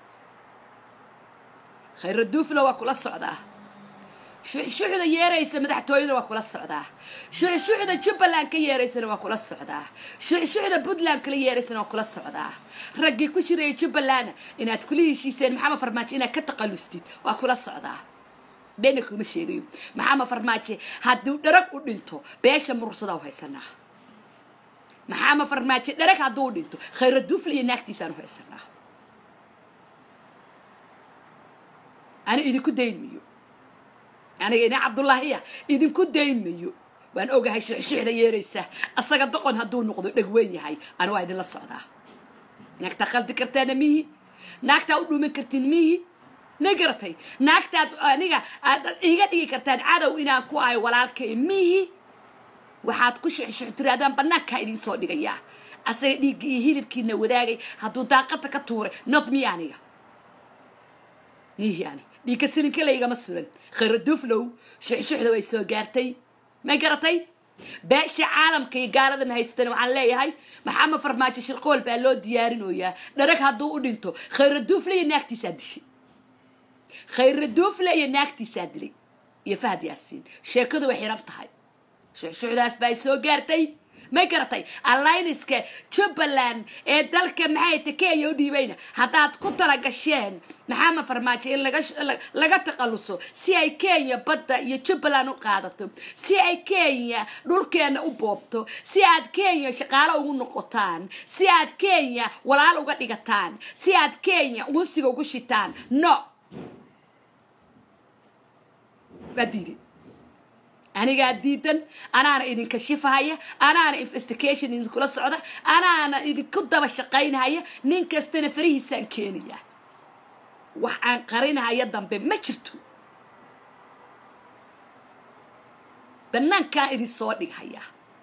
khayra duufla waa kula socdaa shuxshuxda yeeraysa madaxtooyada waa kula socdaa shuxshuxda jubbaland ka yeeraysana waa kula socdaa shuxshuxda puntland kala yeeraysana waa kula socdaa raggii ku jiraya jubbalandna inaad kula heshiiseen maxamed farmaajo inaad ka taqalustid waa kula socdaa beena kuma sheegayo maxamed farmaajo hadduu dharag u dhinto beesha murursadaa u haysanaa maxamed farmaajo dharag hadduu u dhinto khayra duufla iyo naagtiisaan u haysanaa ana idinku dayn mayo aniga ina cabdullaahiya idinku dayn mayo waan ogahay shuxshuxda yeeraysa asaga doqon hadduu noqdo dhegweyn yahay ana waa idinla socdaa naagtaa qaldi kartaana mihi naagtaa u dhuuman kartiin mihi ma garatay naagtaad aniga aad iga dhigi kartaan cadow inaan ku ahay walaalkay mihi waxaad ku shuxshux tiraadaan bannaankaa idin soo dhigayaa asaga dhiigga iyo hilibkiina wadaagay hadduu daaqada ka tuuray not mi aniga mihi ani dhiigka silinka laygama suran khayra duflow shuxshuxda way soo gaartay ma garatay beesha caalamka iyo gaaladan haysatan waxaan leeyahay maxamed farmaajo shirqool baa loo diyaarinoyaa dharag hadduu u dhinto khayra dufle iyo naagtiisaa dishay khayra duufle iyo naagtiisaa dilay iyo fahad yaasiin sheekadu way xiran tahay shuxshuxdaas baa soo gaartay ma garatay allayniska jubbaland ee dalka maxay ta kenya u dhiibayna haddaad ku talagasheen maxamed farmaajo in laga taqaluso si ay kenya badda iyo jubbaland u qaadato si ay kenya dhulkeena u boobto si aad kenya shaqaalo ugu noqotaan si aad kenya walaal uga dhigataan si aad kenya unsiga ugu shitaan no waa diiday anigaa diidan anaana idinka shifahaya anaana investigation idinkula socda anaana idinku daba shaqaynhaya nin kastana farihiisaan keenaya wax aan qarinhaya dambe ma jirto banaankaan idin soo dhighaya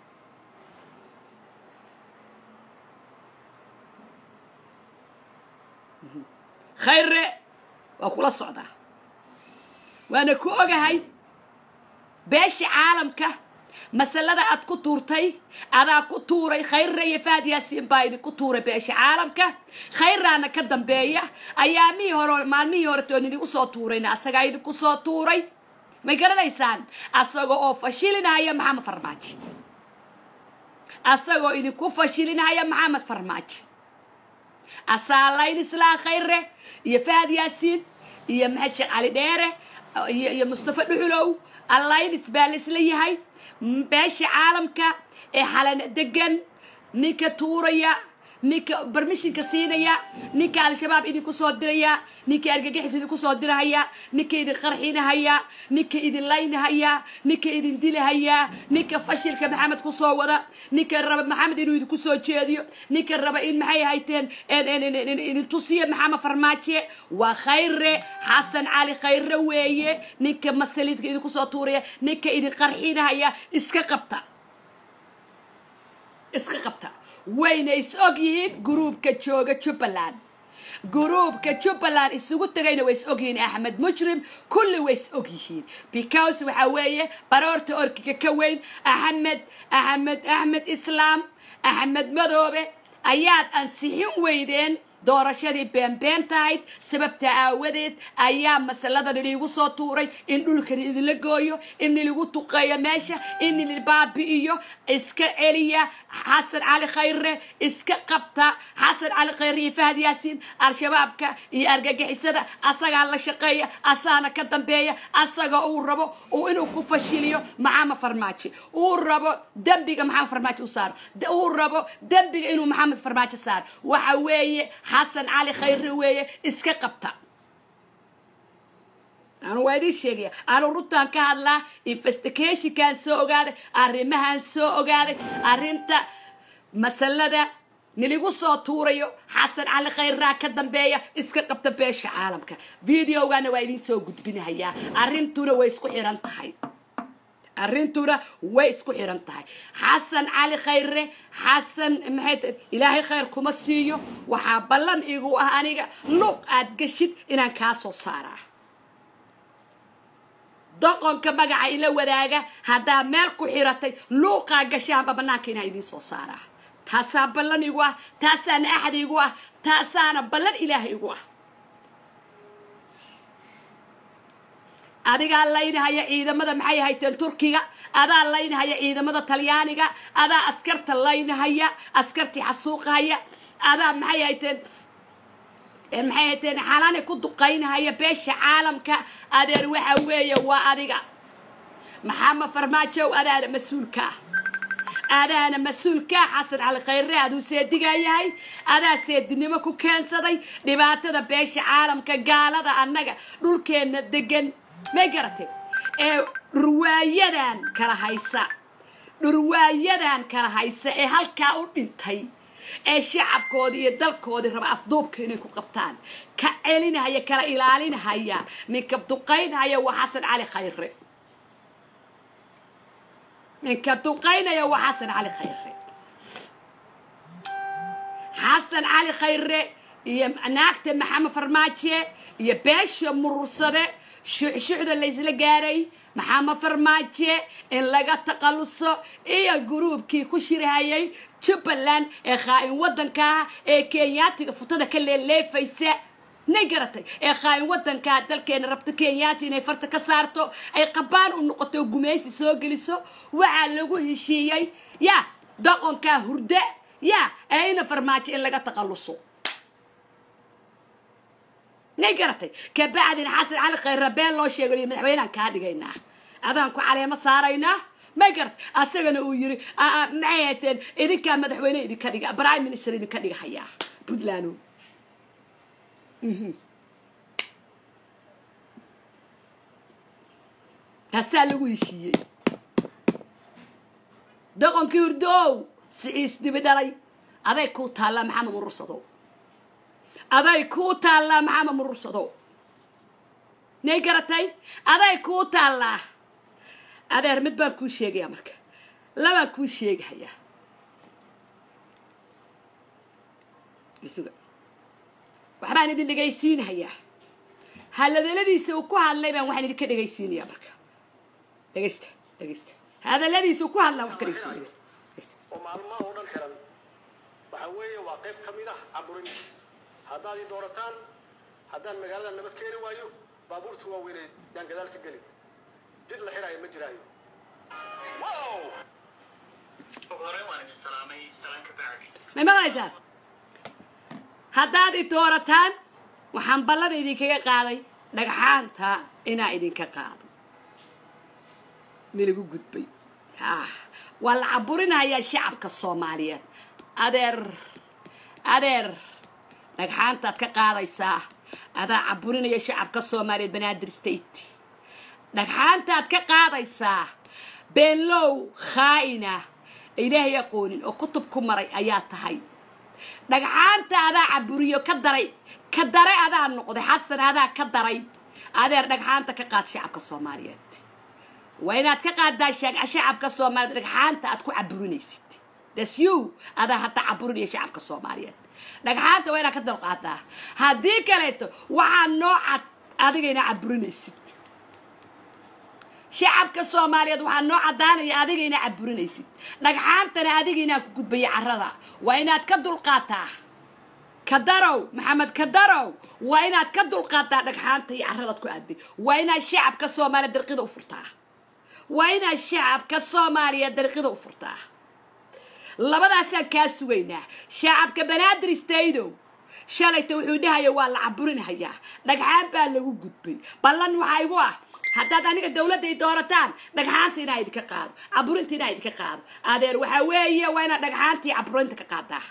khayre waa kula socdaa waana ku ogahay beesha caalamka masalada aad ku tuurtay adaa ku tuuray khayra iyo fahad yaasiin baa idinku tuuray beesha caalamka khayraana ka dambeeya ayaamihii hore maalmihii horete oon idinku soo tuurayna asagaa idinku soo tuuray may garanaysaan asaga oo fashilinaya maxamed farmaajo asagoo idinku fashilinaya maxamed farmaajo asaalayn islaa khayre iyo fahad yaasiin iyo maxamed sheekh cali dheere iyo mustafa dhuxulow allaynis baa la isla yahay beesha caalamka ee xalana degan ninka tuuraya ninka barmishinka siinaya ninka al-shabaab idinku soo diraya ninka argagixis idinku soo dirahaya ninka idin qarxinahaya ninka idin laynahaya ninka idin dilahaya ninka fashilka maxamed kusoo wada ninka raba maxamed inuu idinku soo jeediyo ninka raba in maxay hayteen idin tusiya maxamed farmaaje waa khayre xasan cali khayre weeye ninka masalidka idinku soo tuuraya ninka idin qarxinahaya iska qabta iska qabta wayna is og yihiin gruubka jooga jubbaland gruubka jubbaland isugu tagayna way is og yihiin axmed mujrim kulli way is og yihiin because waxa weeye baroorta orkiga ka weyn axmed axmed axmed islaam axmed madoobe ayaad ansixin weydeen doorashadii beenbeen tahayd sababta aawadeed ayaa masaladan iliigu soo tuuray in dhulkan idinla gooyo in iligu tuqeeyo meesha in ili baabi'iyo iska celiya xasan cali khayre iska qabta xasan cali khayre iyo fahad yaasiin al-shabaabka iyo argagixisada asagaa la shaqeeya asaana ka dambeeya asaga uu rabo uu inuu ku fashiliyo maxamed farmaajo uu rabo dembiga maxamed farmaajo u saaro uu rabo dembiga inuu maxamed farmaajo saaro waxa weeye xasan cali khayre weeye iska qabta anu waa idiin sheegaya anu runtaan ka hadlaa investigationkaan soo ogaaday arrimahaan soo ogaaday arrinta masalada niligu soo tuurayo xasan cali khayraa ka dambeeya iska qabta beesha caalamka videogana waa idiin soo gudbinahayaa arrintuna way isku xiran tahay arrintuna way isku xiran tahay xasan cali khayre xasan maxay tahay ilaahay khayr kuma siiyo waxaa ballan igu ah aniga luuq aad geshid inaan kaa soo saaraa doqonka magaca ila wadaaga haddaa meel ku xiratay luuqaa gashaanba bannaanka inaa idiin soo saaraa taasaa ballan igu ah taasaana axad igu ah taasaana ballan ilaaha igu ah adigaa laynahaya ciidamada maxay hayteen turkiga adaa laynahaya ciidamada talyaaniga adaa askarta laynahaya askartii xasuuqahaya adaa maxay hayteen maxay hayteen xalani ku duqaynahaya beesha caalamka adeer waxa weeye waa adiga maxamed farmaajow adaana mas-uulka ah adaana mas-uulka xasan cali khayre aduu seedigaa yahay adaa seedinimo ku keensaday dhibaatada beesha caalamka gaalada annaga dhulkeenna degan may garatay ee dhurwaayadan kala haysa dhurwaayadan kala haysa ee halkaa u dhintay ee shacabkoodii iyo dalkoodii raba afduubka inay ku qabtaan ka celinahaya kala ilaalinahaya ninka duqaynahaya waa xasan cali khayre ninka duqaynaya waa xasan cali khayre xasan cali khayre iyo naagta maxamed farmaaje iyo beesha murursade shuxshuxda laysla gaaray maxamed farmaaje in laga taqaluso iyo gruubkii ku shirhayay jubbaland ee khaa-in waddankaa ee kenyaatiga futada ka leeleefaysa nay garatay ee khaa-in waddankaa dalkeena rabto kenyaati inay farta ka saarto ay qabaan u noqoto gumaysi soo geliso waxaa lagu heshiiyey ya doqonkaa hurde ya eina farmaajo in laga taqaluso nay garatay kabacdina xasan cali khayra been loo sheegayo madaxweyneaan kaa dhigaynaa adaan ku caleemo saaraynaa may garat asagana uu yiri maxay hateen idinkaa madaxweyne idinka dhiga prime minister idinka dhigahayaa puntland taasaa lagu heshiiyey doqonkii hurdoow siciis dibi dhalay aday kuu taallaa maxamed murursado aday kuu taallaa maxamed murursado nay garatay aday kuu taallaa adeer mid baan kuu sheegayaa marka labaan kuu sheegahayaa isuga waxbaan idin dhegaysiinahayaa hadaladiisa uu ku hadlay baan waxaan idinka dhegaysiinayaa marka dhegaysta dhegaysta hadaladiisa uu ku hadlaa wax ka dhegaysiin dhegaysta dhegaysta oo maalmaha oo dhan xiran waxa weeye waa qayb ka mid ah caburin haddaad ii doorataan haddaan magaalada nabad keeni waayo baabuurta waaweyneed yaan gadaal ka geli jid la xiraayo ma jiraayo hore waan idin salaamay salaan ka bacdi may maqlaysaa haddaad i doorataan waxaan ballan idinkaga qaaday dhagxaanta inaa idinka qaado milagu gudbay ah waa la caburinayaa shacabka soomaaliyeed adeer adeer dhagxaantaad ka qaadaysaa adaa caburinaya shacabka soomaaliyeed banaadir state dhagxaantaad ka qaadaysaa beenlow khaa'ina ilaahay aqoonin oo kutub ku maray ayaa tahay dhagxaanta adaa caburiyo ka daray ka daray adaa noqday xasan adaa ka daray adeer dhagxaanta ka qaad shacabka soomaaliyeed waa inaad ka qaadaa shacabka soomaaliyeed dhagxaanta aad ku caburinaysid dasyu adaa hadda caburinaya shacabka soomaaliyeed dhagxaanta waa inaad ka dalqaadaa haddii kaleeto waxaa noocad adiga inaa caburinaysid shacabka soomaaliyeed waxaa noo caddaanaya adiga inaa caburinaysid dhagxaantana adiga inaa ku gudbaya carrada waa inaad ka dulqaataa kadarow maxamed kadarow waa inaad ka dulqaadaa dhagxaanta iyo carradaad ku aaday waa inaad shacabka soomaaliya darqida u furtaa waa inaad shacabka soomaaliya darqida u furtaa labadaasaan kaa sugaynaa shacabka banaadir istaydow shalayta wuxuu dhahaya waa la caburinhayaa dhagxaan baa lagu gudbay ballan waxaa igu ah haddaad aniga dawladda ay doorataan dhagxaanta inaa idinka qaado caburinta inaa idinka qaado adeer waxaa weeye waa inaad dhagxaantii caburinta ka qaadaa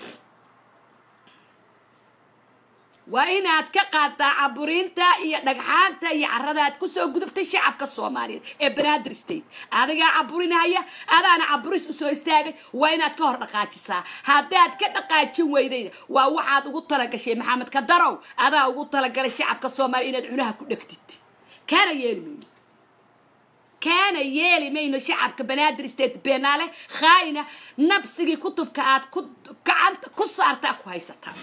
waa inaad ka qaadaa caburinta iyo dhagxaanta iyo carada aad kusoo gudubtay shacabka soomaaliyeed ee banaadir state adigaa caburinaya adaana caburis usoo istaagay waa inaad ka hor dhaqaajisaa haddaad ka dhaqaajin weydayna waa waxaad ugu talagashay maxamed kadarow adaa ugu talagalay shacabka soomaaliya inaad cunaha ku dhegtid kaana yeeli mayno kaana yeeli mayno shacabka banaadir state beenaale khaayina nabsigii kutubka aad ku gacanta ku saartaa ku haysataa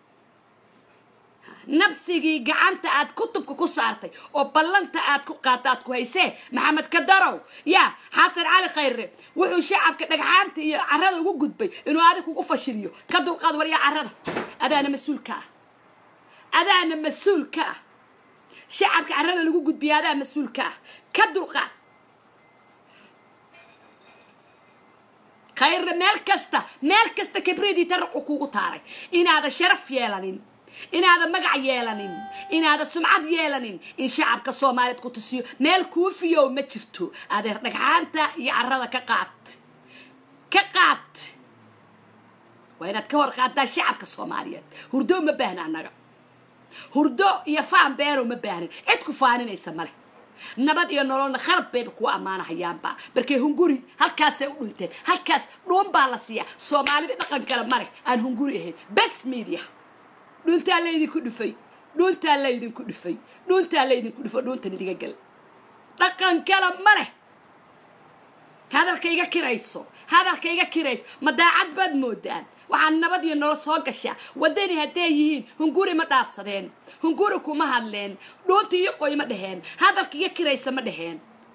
nabsigii gacanta aad kutubka ku saartay oo ballanta aad ku qaata aad ku haysee maxamed kadarow yaa xasan cali khayre wuxuu shacabka dhagxaanta iyo carada ugu gudbay inuu adig kugu fashiliyo ka dulqaad waryaa carada adaana mas-uulka ah adaana mas-uulka ah shacabka carada lagu gudbiya adaa mas-uulka ah ka dulqaad khayre meel kasta meel kasta kibridii taraqu kugu taaray inaada sharaf yeelanin inaada magac yeelanin inaada sumcad yeelanin in shacabka soomaaliyeed ku tusiyo meel kuufiyow ma jirto adeer dhagxaanta iyo carada ka qaad ka qaad waa inaad ka hor qaadaa shacabka soomaaliyeed hurdo ma baahna annaga hurdo iyo faan beenow ma baahnin cid ku faaninaysa male nabad iyo nololna khalab bayba kuwa ammaanahayaanba barkee hunguri halkaasay u dhinteen halkaas dhuun baa la siiyaa soomaalida dhaqan kale male aan hunguri ahayn bes media dhuuntaa laydinku dhufay dhuuntaa laydinku dhufay dhuuntaa laydinku dhufo dhuuntan idiga gal dhaqan kale ma leh hadalka iga kirayso hadalka iga kirayso ma daacad baad moodaan waxaa nabad iyo nolol soo gashaa waddani hadday yihiin hunguri ma dhaafsadeen hunguri kuma hadleen dhuunta iyo qoy ma dheheen hadalka iga kiraysa ma dheheen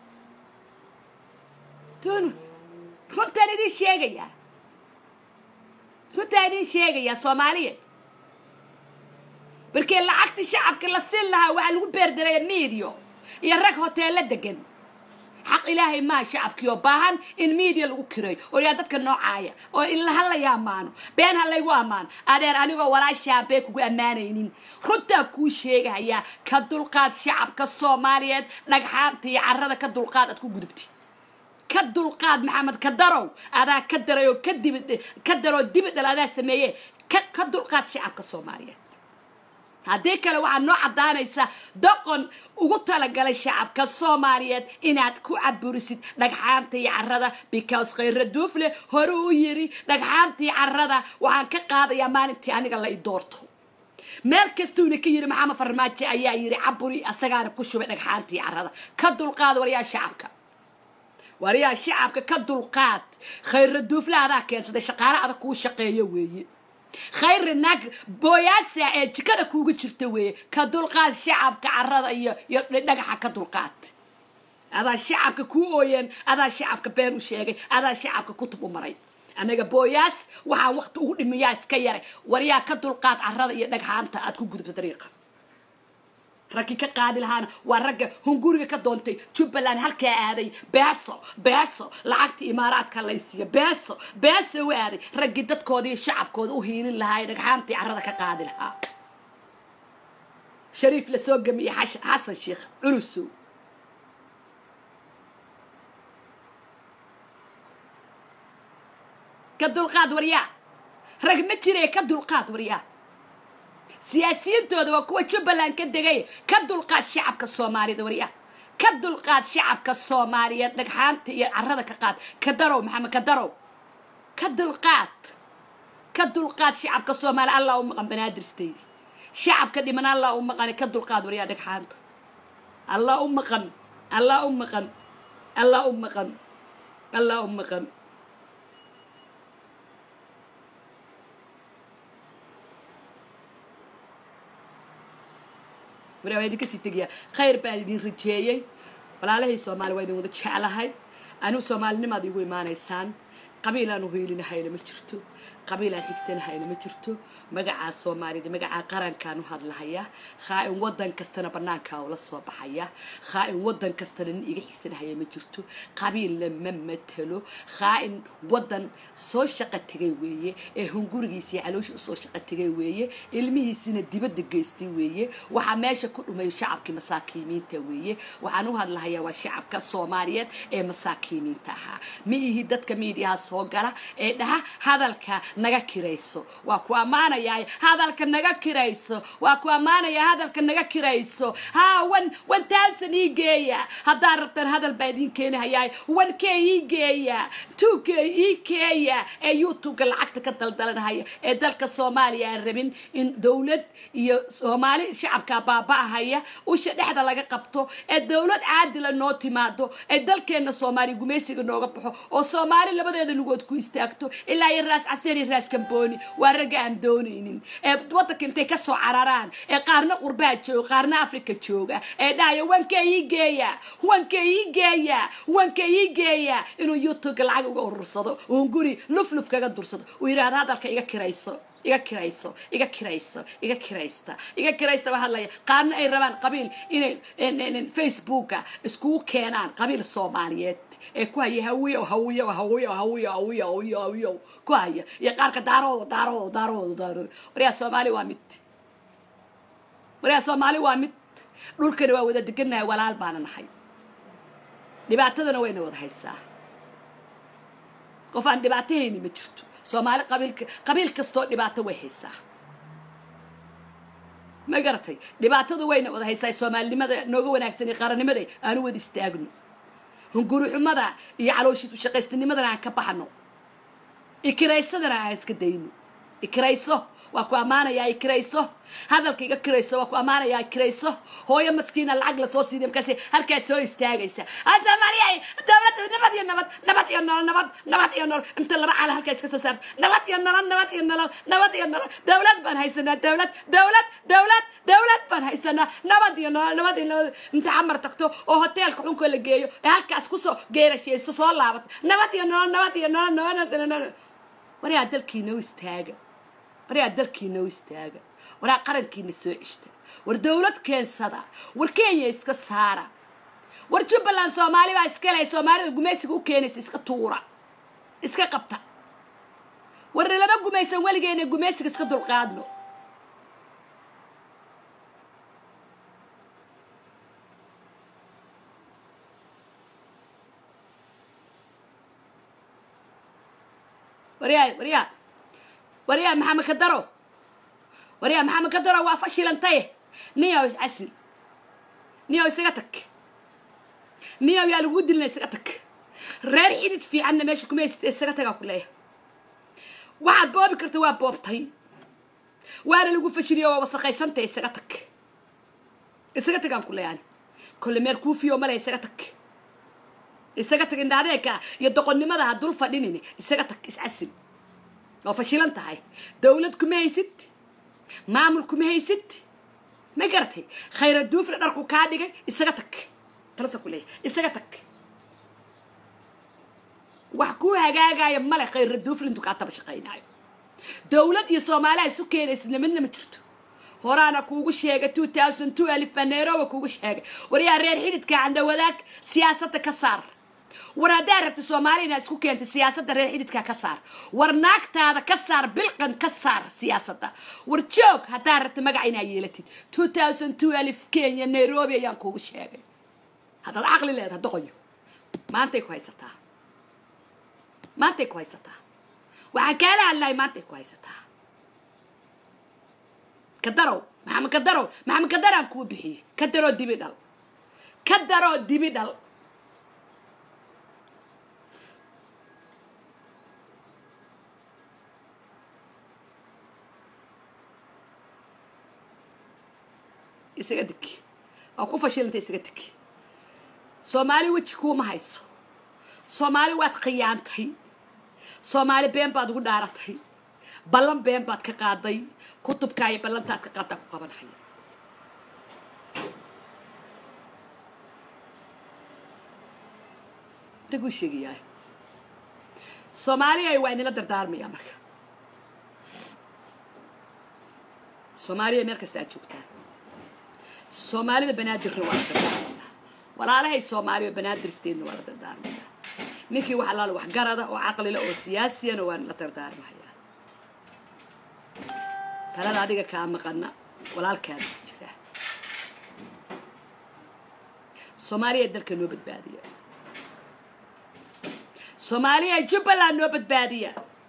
tunu runtaan idin sheegayaa runtaan idin sheegayaa soomaaliya barkee lacagta shacabka la siin lahaa waxaa lagu beerdaraya miidiyo iyo rag hoteella degan xaq ilaahay maa shacabkii oo baahan in miidiya lagu kirayo oo yaa dadka noocaaya oo in ha laya ammaano been ha laygu ammaano adeer anigoo walaashaa bee kugu ammaanaynin runtaa kuu sheegahayaa ka dulqaad shacabka soomaaliyeed dhagxaanta iyo carada ka dulqaad aad ku gudubti ka dulqaad maxamed ka darow adaa ka daray oo ka dibid ka daroo dibidhal adaa sameeye ka ka dulqaad shacabka soomaaliyeed haddii kale waxaad noo caddaanaysaa doqon ugu talagalay shacabka soomaaliyeed inaad ku caburisid dhagxaanta iyo carada because khayra duufle hore u yiri dhagxaantii carada waxaan ka qaadayaa maalintii aniga la i doorto meel kastuuna ka yiri maxamed farmaajo ayaa yiri caburi asagaana ku shubay dhagxaantii carada ka dulqaad waryaa shacabka waryaa shacabka ka dulqaad khayra duufle adaa keensaday shaqaale adag kuu shaqeeyo weeye khayri naag booyaasa ee jikada kuuga jirta weeye ka dulqaad shacabka carada iyo iyo dhagaxa ka dulqaad adaa shacabka kuu ooyeen adaa shacabka been u sheegay adaa shacabka kutub u maray anaga booyaas waxaan waqti ugu dhimiyaa iska yaray waryaa ka dulqaad carada iyo dhagxaanta aad ku gudubta dariiqa raggii ka qaadi lahaana waa ragga hunguriga ka doontay jubbaland halkaa aaday beeso beeso lacagta imaaraadka laysiiya beeso beeso u aaday raggii dadkooda iyo shacabkooda u hiilin lahaa ee dhagxaantii carada ka qaadi lahaa shariif lasoo gamiye xasan sheekh culusow ka dulqaad waryaa rag ma jire ka dulqaad waryaa siyaasiyintooda waa kuwa jubbaland ka degay ka dulqaad shacabka soomaaliyed waryaa ka dulqaad shacabka soomaaliyeed dhagxaanta iyo carada ka qaad ka darow maxamed ka darow ka dulqaad ka dulqaad shacabka soomaaliya allah u maqan banaadirstaydi shacabka dhiman allah u maqan ka dulqaad waryaa dhagxaanta allah u maqan allah u maqan allah u maqan allah u maqan maraa waa idinka sii tegayaa khayr baan idin rajeeyey walaalahay soomaali waa idin wada jeclahay anigu soomaalinimaad igu imaanaysaan qabiil aan u hiilinahayna ma jirto qabiil aan xigsanahayna ma jirto magacaa soomaalida magacaa qarankaan u hadlahaya khaa-in wadan kastana banaankaa ula soo baxaya khaa-in wadan kastana nin iga xigsanahaya ma jirto qabiilna ma matelo khaa-in wadan soo shaqo tegay weeye ee hungurigiisii caloosha usoo shaqo tegay weeye ilmihiisina dibadda geystay weeye waxaa meesha ku dhumay shacabkii masaakiimiinta weeye waxaan u hadlahayaa waa shacabka soomaaliyeed ee masaakiimiinta ahaa ma ihi dadka miidiyaha soo gala ee dhaha hadalka naga kirayso waa ku ammaanayaa hadalka naga kirayso waa ku ammaanayaa hadalka naga kirayso ha wan one thousand ii geeya haddaad rabtaan hadal baa idiin keenahayaa one k ii geeya two k ii keeya ee youtubeka lacagta ka daldalanahaya ee dalka soomaaliya aan rabin in dowlad iyo soomaali shacabka baaba'ahaya usha dhexda laga qabto ee dowlad caadila noo timaado ee dalkeena soomaaliya gumaysiga nooga baxo oo soomaali labadeeda lugood ku istaagto ilaa iyo raas caseer iyo raas kambooni waa ragga aan doonaynin ee wadanka intay kasoo cararaan ee qaarna qurbaa jooga qaarna africa jooga ee dhahaya wanka ii geeya wanka ii geeya wanka ii geeya inuu youtubeka lacag uga urursado uun guri lufluf kaga dursado uu yidhahdo hadalka iga kirayso iga kirayso iga kirayso iga kiraysta iga kiraysta baa hadlaya qaarna ay rabaan qabiil inay facebooka iskugu keenaan qabiil soomaaliyeed ee ku haya hawiyo hawiyo hawiyo hawiyo hawiyo hawiyo hawiyo ku haya iyo qaarka daarooda daarooda daarooda daarooda waryaa soomaali waa mid waryaa soomaali waa mid dhulkana waa wada degannahay walaal baana nahay dhibaatadana wayna wada haysaa qof aan dhibaatahayni ma jirto soomaali qabiilka qabiil kastoo dhibaato way haysaa ma garatay dhibaatadu wayna wada haysaa soomaalinimada nooga wanaagsan iyo qarannimada aanu wada istaagno hungurixumada iyo calooshiis ushaqaystinimadana aan ka baxno ikiraysadana aan iska dayno ikirayso waa ku ammaanayaa ikirayso hadalka iga kirayso waa ku ammaanayaa ikirayso hooyo maskiina lacag lasoo siiday markaas halkaas soo istaagaysa soomaaliya dowlad nabad iyo nabad nabad iyo nolol nabad nabad iyo nolol inta laba cala halkaa iska soo saarta nabad iyo nolol nabad iyo nolol nabad iyo nolol dowlad baan haysanaa dowlad dowlad dowlad dowlad baan haysanaa nabad iyo nolol nabad iyo nolol inta xamar tagto oo hoteelka xunka la geeyo ee halkaas kusoo geerashayso soo laabata nabad iyo nolol nabad iyo nolol nabad iyo nolol waryaa dalkiina u istaaga waryaa dalkiina u istaaga waraa qarankiina soo cishta war dowlad keensada war kenya iska saara war jubbaland soomaali baa iska leh soomaalida gumaysiga u keenaysa iska tuura iska qabta war lama gumaysan weligeena gumaysiga iska dulqaadno waryaa waryaa waryaa maxamed kadaro waryaa maxamed kadaro waa fashilantay niyow iscasil niyow isaga tag niyow yaa lagu dilina isaga tag reer xidid fiicanna meesha kuma haysata isaga tagaa ku leeyahay waxaad boobi karta waa boobtay waana lagu fashiliyo waa wasaqaysantay isaga tag isaga tagaan ku leeyahay kolle meer kuufiyo male isaga tag isaga tag indhaadeeka iyo doqonnimada ha dul fadhinin isaga tag iscasil oo fashilan tahay dowlad kuma haysid maamul kuma haysid ma garatay khayra duufna dharku kaa dhigay isaga tag talasa ku leeyahay isaga tag wax kuu hagaagaya male khayra duufna intuu kaa taba shaqaynaayo dowlad iyo soomaaliha isu keenaysidna midna ma jirto horaana kuugu sheegay two thousand two alif baa nairobi kuugu sheegay waryaa reer xididka canda wadaag siyaasadda ka saar war haddaa rabta soomaaliya inaad isku keentay siyaasadda reer xididka ka saar war naagtaada ka saar bilqan ka saar siyaasadda war joog haddaa rabta magaca inaad yeelatid two thousand two alif kenya nairobi ayaan kuugu sheegay haddaad caqli leedaha doqoyo maantay ku haysataa maantay ku haysataa waxaan kaala hadlahay maantay ku haysataa kadarow maxamed kadarow maxamed kadaraan kuu bixiyey ka daroo dibi dhal ka daroo dibi dhal isaga deg waa ku fashilanta isaga deg soomaali weji kuuma hayso soomaali waad khiyaantay soomaali been baad ugu dhaaratay ballan been baad ka qaaday kutubkaa iyo ballantaad ka qaadaa ku qabanhaya raguu sheegayaa soomaaliya waa inila dardaarmayaa marka soomaaliya meel kasta aad joogtaan soomaalida banaadirna waa la dardaarmaya walaalahay soomaaliya banaadir steedna waa la dardaarmaya ninkii wax alaala wax garada oo caqlila oo siyaasiyana waa la dardaarmaya talada adiga kaa maqana walaalkaada jira soomaaliya dalka noo badbaadiya soomaaliya jubbaland noo badbaadiya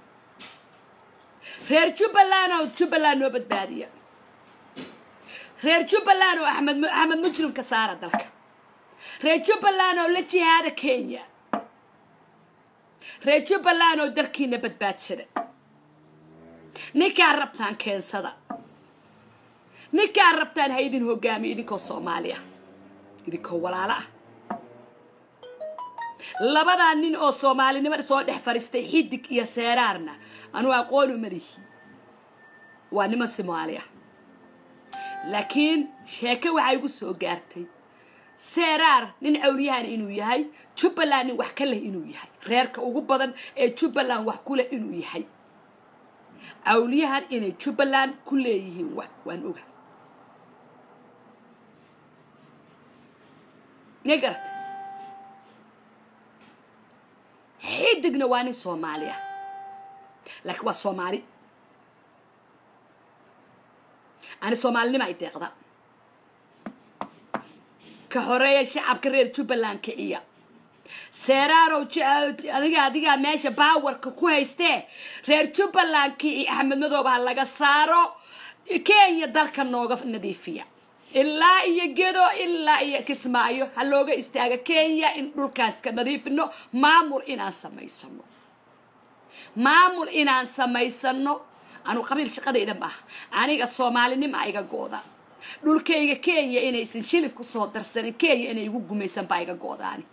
reer jubbaland oo jubbaland noo badbaadiya reer jubbaland oo axmed axmed mujrim ka saara dalka reer jubbaland oo la jihaada kenya reer jubbaland oo dalkiina badbaadsada ninkaa rabtaan keensada ninkaa rabtaan ha idin hogaamiyo idinkoo soomaaliya idinkoo walaalo ah labadaa nin oo soomaalinimada soo dhex fadhiistay xidig iyo seeraarna anuu aqoonu malihi waa niman soomaali ah laakiin sheeke waxaa igu soo gaartay seeraar nin cawliyahan inuu yahay jubbaland nin wax ka leh inuu yahay reerka ugu badan ee jubbaland wax ku leh inuu yahay cawliyahan inay jubbaland ku leeyihiin wax waan ogahay ma garatay xidigna waa nin soomaali ah laakiin waa soomaali ani soomaalinima ay deeqda ka horeeya shacabka reer jubbaland kiciya seeraarow adiga adigaa meesha baawarka ku haystee reer jubbaland kici axmed madoob ha laga saaro kenya dalka nooga nadiifiya ilaa iyo gedo ilaa iyo kismaayo ha looga istaaga kenya in dhulkaas ka nadiifino maamul inaan samaysano maamul inaan samaysano anu qabiil shaqadayda maaha aniga soomaalinima iga gooda dhulkayga kenya inaysan shilib ku soo darsanin kenya inay igu gumaysan baa iga goodaani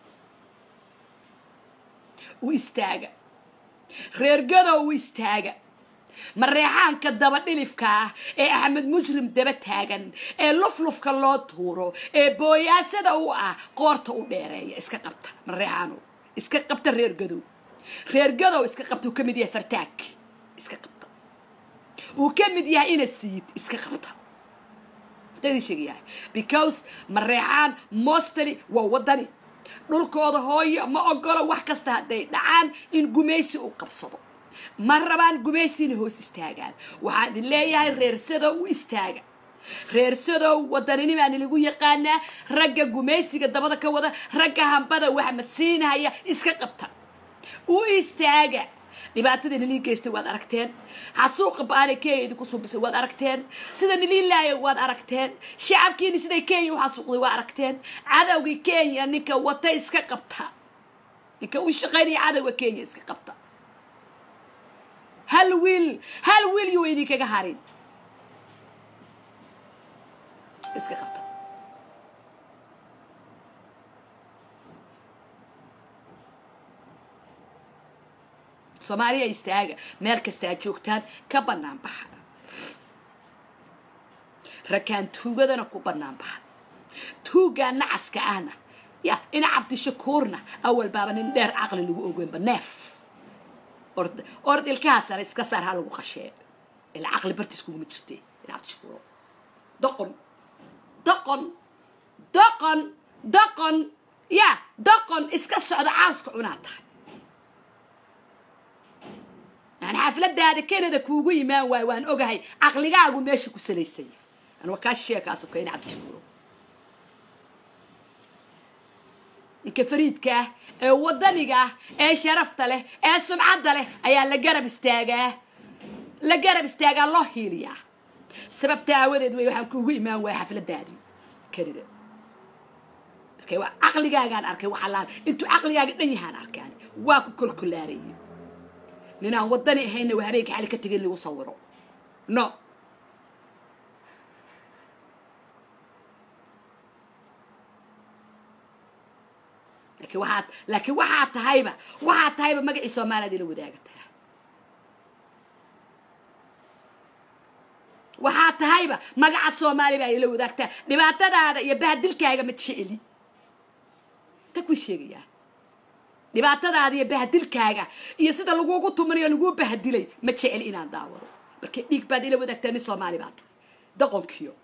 u istaaga reer gadow u istaaga mareexaanka daba dhilifka ah ee axmed mujrim daba taagan ee luflufka loo tuuro ee booyaasada u ah qoorta u dheereeya iska qabta mareexaanow iska qabta reer gadow reer gadow iska qabta uu ka mid yahay fartaag iska qabta uu ka mid yahay ina siid iska qabta dadii sheegayahay because mareexaan mostly waa wadani dhulkooda hooyo ma ogolo wax kasta hadday dhacaan in gumaysi uu qabsado ma rabaan gumaysiina hoos istaagaan waxaan idin leeyahay reersadow u istaaga reersadow wadaninimaani lagu yaqaanaa ragga gumaysiga dabada ka wada ragga hambada wax madsiinaya iska qabta u istaaga dhibaatada nilii geystay waad aragteen xasuuqa baana kenya idinku suubisay waad aragteen sida nilii laaya waad aragteen shacabkiini siday kenya u xasuuqday waa aragteen cadowgii kenya ninka wata iska qabta ninka u shaqaynaya cadowga kenya iska qabta hal wiil hal wiil yuu idinkaga harin iska qabta soomaaliya istaaga meel kasta aad joogtaan ka bannaan baxa rakaan tuugadana ku bannaan baxa tuugaa nacaska ahna ya ina cabdishakuurna awal baaba nin dheer caqli lagu ogeynba neef ord ord ilkaha sare iska saar ha lagu qashee ila caqli bartiis kuguma jirte ina cabdishakuuro doqon doqon doqon doqon ya doqon iska socda caaska cunaa tahay yani xafladaada canada kuugu imaan waayo waan ogahay caqligaagu meesha ku salaysanya anuga kaa sheekaaso kayna cabdishakuuro ninka fariidka ah ee wadaniga ah ee sharafta leh ee sumcadda leh ayaa la garab istaagaa la garab istaagaa loo hiiliyaa sababta aawadeed wey waxaan kuugu imaan waaya xafladaadii canada markay waa caqligaagaan arkay waxalaan intuu caqligaaga dhan yahaan arkaan waa ku kolkolaarayay ninaan wadani ahayna waa habeenka xali ka tegay in lagu sawiro no laakiin waxaad laakiin waxaa tahayba waxaa tahayba magacii soomaaliyaad ila wadaagataa waxaa tahayba magaca soomaaliya baa ila wadaagtaa dhibaatadaada iyo bahadilkaaga ma jeceli ta ku sheegayaa dhibaatadaada iyo bahadilkaaga iyo sida lagugu tumanayo laguu bahadilay ma jecel inaan daawado marka dhiig baad ila wadaagtaa nin soomaali baa tahay doqonkiyo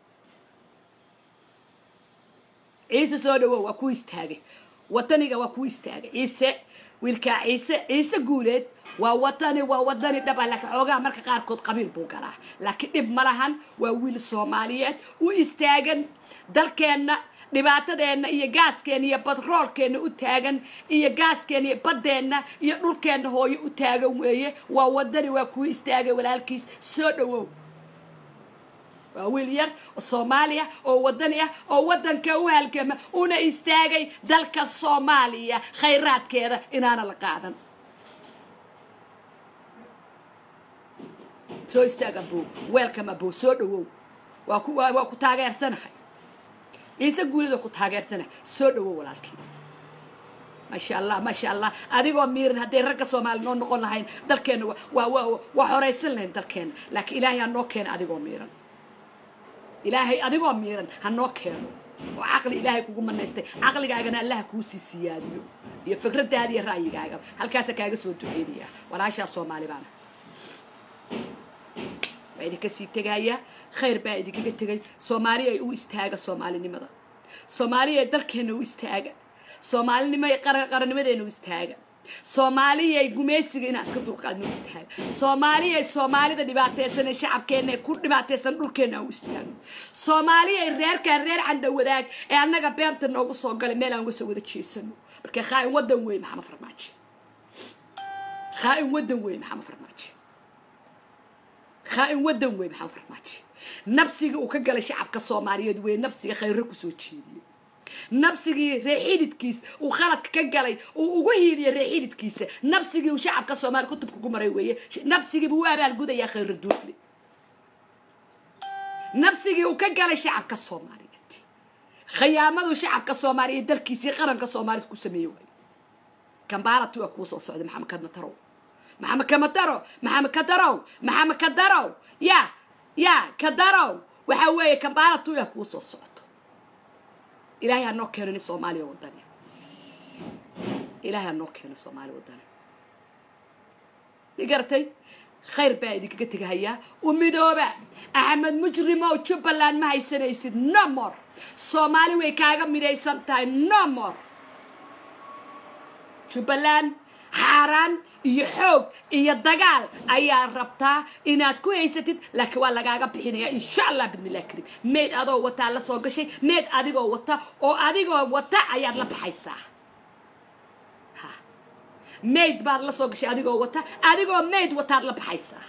ciise soo dhawow waa ku istaagay wataniga waa ku istaagay ciise wiilkaa ciise ciise guuleed waa watani waa wadani dhab ah laakiin xoogaha marka qaarkood qabiil buu galaa laakiin dhib ma lahan waa wiil soomaaliyeed u istaagan dalkeenna dhibaatadeenna iyo gaaskeenna iyo batroolkeenna u taagan iyo gaaskeenna iyo baddeenna iyo dhulkeenna hooyo u taagan weeye waa wadani waa kuu istaagay walaalkiis soo dhawow waa wiil yar oo soomaaliya oo wadani ah oo waddanka u halgama una istaagay dalka soomaaliya khayraadkeeda inaana la qaadan soo istaaga buu weelkama buu soo dhawow waa ku waa ku taageersanahay ciise guulid waa ku taageersanahay soo dhawow walaalkii maasha allah maasha allah adigoo miiran hadday ragga soomaali noo noqon lahayn dalkeenna waa waa waa horaysan lahayn dalkeenna laakiin ilaahay ha noo keena adigoo miiran ilaahay adigoo miiran ha noo keeno oo caqli ilaahay kugu manaystay caqligaagana allaha kuu sii siyaadiyo iyo fikradaada iyo ra'yigaaga halkaasa kaaga soo duceynayaa walaashaa soomaali baana waa idinka sii tegayaa khayr baa idinkaga tegay soomaaliya ay u istaaga soomaalinimada soomaaliya dalkeena u istaaga soomaalinimo qarannimadeena u istaaga soomaaliyay gumaysiga inaan iska dulqaadno u istaaga soomaaliyay soomaalida dhibaataysan ee shacabkeenna ee ku dhibaataysan dhulkeenna u istaagno soomaaliyay reerkaan reer candha wadaag ee annaga beenta noogu soo galay meel aan uga soo wada jeesano marka khaa'in waddan weyn maxamed farmaajo khaa'in waddan weyn maxamed farmaajo khaa'in waddan weyn maxamed farmaajo nabsiga uu ka galay shacabka soomaaliyeed wey nabsiga khayro kusoo jeediyey nabsigii reexididkiis uu khaladka ka galay uu ugu hiiliyay reexididkiisa nabsigii uu shacabka soomaaliya kutubka ku maray weeye nabsigiibu u abaalgudayaa khayro duufli nabsigii uu ka galay shacabka soomaaliyeed khiyaamaduu shacabka soomaaliya dalkiisii qaranka soomaaliyed ku sameeyey waaye kambaaratu waa kuu soo socday maxamed kadmatarow maxamed kamataro maxamed kadarow maxamed kadarow ya ya kadarow waxa weeye kambaaratu yaa kuu soo socdo ilaahay ha noo keeno nin soomaaliya wadani ilaahay ha noo keeno soomaaliya wadani i garatay khayr baa idinkaga tegahayaa u midooba axmed mujrimow jubbaland ma haysanaysid no more soomaali way kaaga midaysan tahay no more jubbaland xaaraan iyo xoog iyo dagaal ayaa rabtaa inaad ku haysatid laakiin waa lagaaga bixinayaa insha allah bidmillahi karim meyd adoo wataa la soo gashay meyd adigoo wata oo adigoo wata ayaad la baxaysaa ha meyd baad la soo gashay adigoo wata adigoo meyd wataad la baxaysaa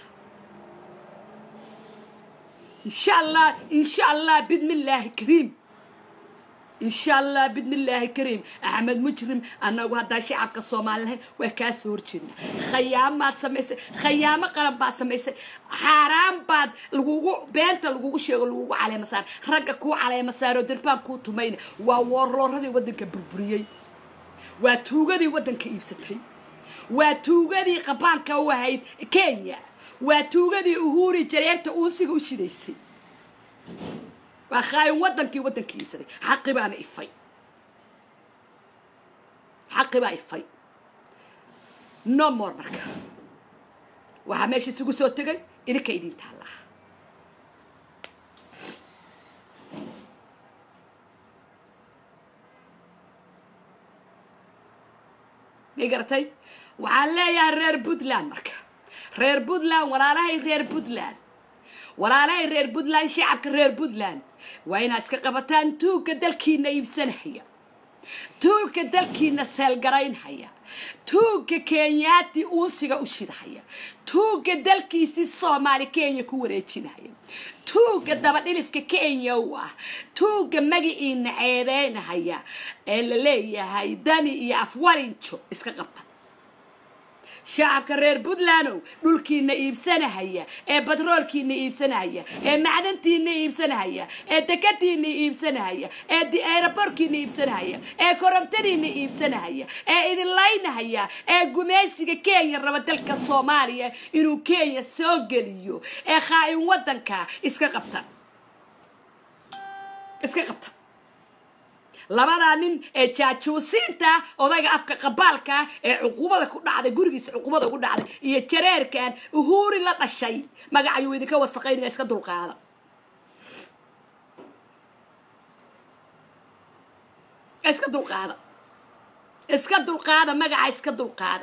insha allah insha allah bidmillaahi kariim insha allah bidmillaahi kariim axmed mujrim annagu haddaa shacabka soomaalilahay waa kaa soo horjeedna khayaamaad samaysay khayaamo qaran baad samaysay xaaraan baad lagugu beenta lagugu sheego lagugu caleema saar ragga kuu caleema saaroo dirbaan kuu tumayna waa woorlooradii waddanka burburiyey waa tuugadii waddanka iibsatay waa tuugadii qabaanka u ahayd kenya waa tuugadii uhuuri jareerta uusiga u shidaysay waa khaayin waddankii waddanka iibsaday xaqi baana ifay xaqi baa ifay no more marka waxaa meesha isugu soo tegay idinka idin taallaa ma garatay waxaan leeyahay reer puntland marka reer puntland walaalahay reer puntland walaalahay reer puntland shacabka reer puntland waa inaad iska qabataan tuugga dalkiina iibsanahaya tuugga dalkiina seelgaraynhaya tuugga kenyaati uusiga u shidahaya tuugga dalkiisii soomaali kenya ku wareejinahaya tuugga dabadhilifka kenya u ah tuugga magaciina ceebeynahaya ee la leeyahay dani iyo afwarinjo iska qabta shacabka reer puntlandow dhulkiina iibsanahaya ee batroolkiina iibsanahaya ee macdantiina iibsanahaya ee dekadiina iibsanahaya ee eeraborkiina iibsanahaya ee koromtadiina iibsanahaya ee idinlaynahaya ee gumaysiga kenya raba dalka soomaaliya inuu kenya soo geliyo ee khaa'in waddanka iska qabta iska qabta labadaa nin ee jaajuusiinta odayga afka qabaalka ee cuqubada ku dhacday gurigiisa cuqubada ugu dhacday iyo jareerkan uhuuri la dhashay magacayuu idinka wasaqaynaya iska dulqaada iska dulqaada iska dulqaada magaca iska dulqaada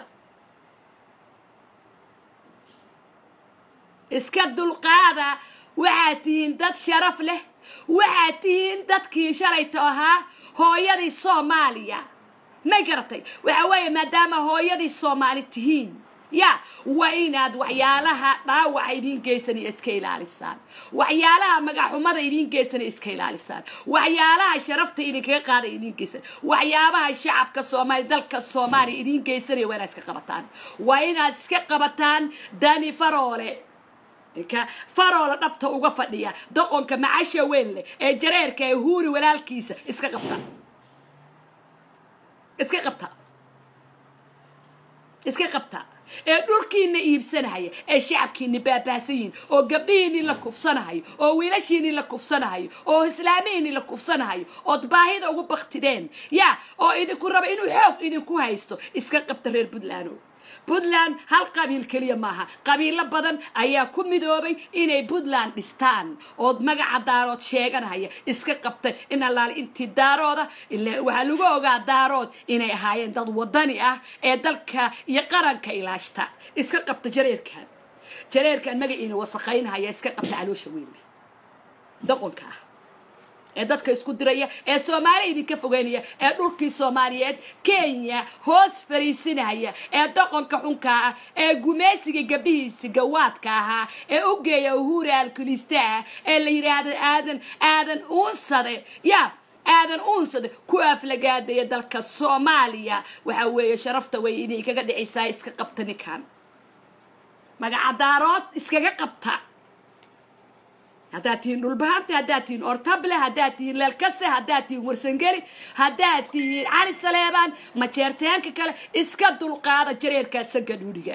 iska dulqaada waxaad tihiin dad sharaf leh waxaad tihiin dadkii shalayto ahaa hooyadii soomaaliya may garatay waxa weeye maadaama hooyadii soomaali tihiin ya waa inaad waxyaalaha dhaawaca idiin geysanaya iska ilaalisaan waxyaalaha magaxumada idiin geysanaya iska ilaalisaan waxyaalaha sharafta idinkaga qaada idiin geysan waxyaabaha shacabka soomaaliya dalka soomaaliya idiin geysanaya waa inaad iska qabataan waa inaad iska qabataan dani faroole ninka faroola dhabta uga fadhiya doqonka macasha weyn leh ee jareerka ee huuri walaalkiisa iska qabta iska qabta iska qabta ee dhulkiina iibsanahaya ee shacabkiina baabahsan yihin oo gabdhihiinii la kufsanahayo oo wiilashiinii la kufsanahayo oo islaamihiinii la kufsanahayo ood baahida ugu baktideen ya oo idinku raba inuu xoog idinku haysto iska qabta reer puntland puntland hal qabiil keliya maaha qabiilo badan ayaa ku midoobay inay puntland dhistaan ood magaca daarood sheeganahaya iska qabtay in allaale intii daarooda ilaa waxaa lagu ogaa daarood inay ahaayeen dad wadani ah ee dalka iyo qaranka ilaashta iska qabta jareerkan jareerkan magaciina wasaqaynahaya iska qabta caloosha weynle doqonka ah ee dadka isku diraya ee soomaaliya idinka fogeynaya ee dhulkii soomaaliyeed kenya hoos fariisinaya ee doqonka xunka ah ee gumaysiga gabdhihiisi gawaadka ahaa ee u geeya uhuuri alkulista ah ee la yidhaahda aadan aadan uunsade ya aadan uunsade ku aflagaadaya dalka soomaaliya waxa weeye sharafta way idinkaga dhicaysaa iska qabta ninkan magacadaarood iskaga qabta haddaad tihiin dhulbahanta haddaad tihiin ortable haddaad tihiin leelkase haddaad tihiin warsangeli haddaad tihiin cali saleebaan majeerteenka kale iska dulqaada jareerkaa saga dhuudhiga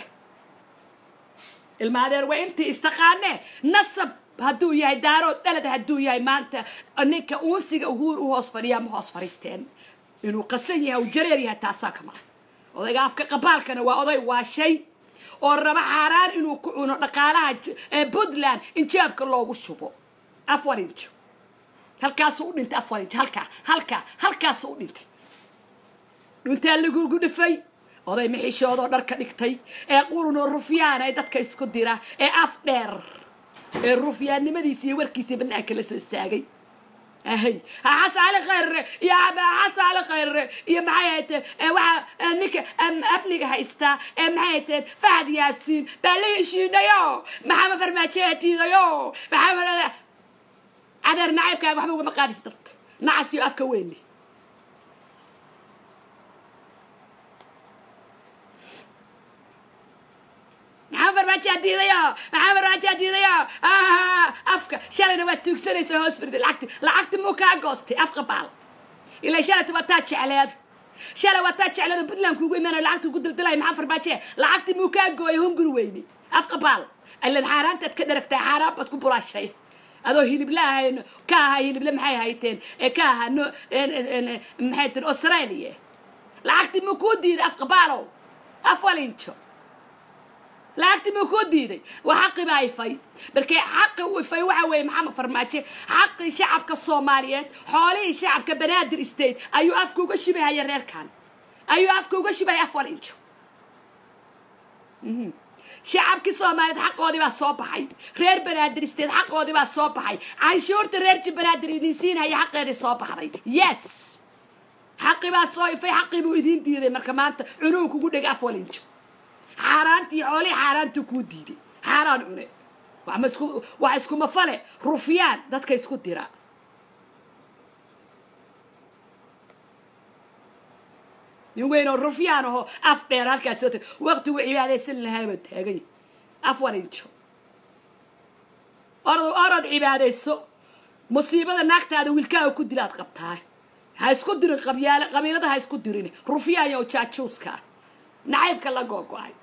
ilmaadeer waa intii istaqaanee nasab hadduu yahay daarood dhalad hadduu yahay maanta ninka uunsiga uhuur u hoos fadhiyaa ma hoos fadhiisteen inuu qasan yahay u jareer yahay taasaa kama odayga afka qabaalkana waa oday waa shay oo raba xaaraan inuu ku cuno dhaqaalaha puntland in jaabka loogu shubo afar injo halkaasuu u dhintay afar injo halkaa halkaa halkaasuu u dhintay dhuntaa lagugu dhifay oday mixishoodoo dharka dhigtay ee qurunoo rufyaana ee dadka isku dira ee af dheer ee rufyaannimadiisa iyo warkiisa banaanka la soo istaagay ahay xas cali khayre iyo xas cali khayre iyo maxay hayteen waxa ninka amniga haystaa ee maxay hayteen fahad yaasiin baa la heshiinayo maxamed farmaajoa tiidayo maxamed cadeer nacaybkaaga waxba ugama qaadis darta nacas iyo afka weynle maxamed farmaajoa diidayo maxamed farmaajoa diidayo afka shalayna waad tuugsanaysa hoos firda lacagti lacagti muu kaa goostay afka baal ilaa shalayta waa taa jecleed shalay waa taa jecleed puntland kuugu imaanayo lacagta ugu daldalaya maxamed farmaajoe lacagti muu kaa gooyay hunguri weyne afka baal ilan xaaraantaad ka dharagtaa xaaraan baad ku bulaashay adoo hilibla ahayn ka ahaa hilible maxay hayteen ee ka ahaa no maxay tir australia lacagti muu kuu diiday afka baalow afwalinjo lacagti muu kuu diiday waa xaqi baa ifay markee xaqi u ifay waxa weeye maxamed farmaajo xaqii shacabka soomaaliyeed xoolihii shacabka banaadir state ayuu afka uga shibahaya reerkan ayuu afka uga shibahaya afar injo shacabkii soomaaliyeed xaqoodii baa soo baxay reer banaadir state xaqoodii baa soo baxay canshuurta reerji banaadir idin siinhaya xaqeedii soo baxday yes xaqi baa soo ifay xaqii buu idiin diiday marka maanta cunuu kugu dhega afar injo xaaraantii xoolihii xaaraantuu kuu diiday xaaraan cune waxma isku wax iskuma fale rufyaan dadka isku dira nin weyn oo rufyaan aho af dheer halkaas soo tag waqtigu cibaadaysan lahaaba taagay afar injo orod orod cibaadayso musiibada naagtaada wiilkaaga ku dilaad qabtaa ha isku dirin qabyaale qabiilada ha isku dirin rufyaan iyo jaajuuska ah nacaybka la googo-ay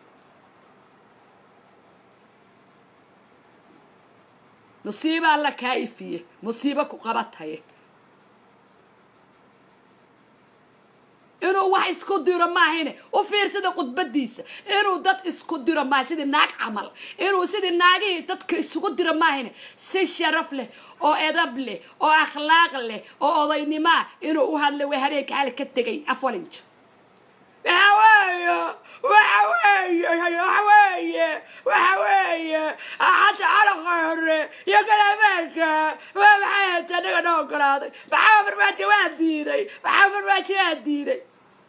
musiibo alla kaa ifiye musiibo ku qabataye inuu wax isku diro maahine u fiirsada khudbadiisa inuu dad isku diro maaha sidii naag camal inuu sidii naagihii dadka isugu diro maahine si sharaf leh oo edab leh oo akhlaaq leh oo odaynimoa inuu u hadlay waa habeenka xali ka tegay afalinjo waxa weeye waxa weeye waxa weeye waxa weeye xasa calaqa hore iyo galaameelka waa maxay hayta anaga noo ogolaaday maxaa farmaajo waa diiday maxaa farmaajo waa diiday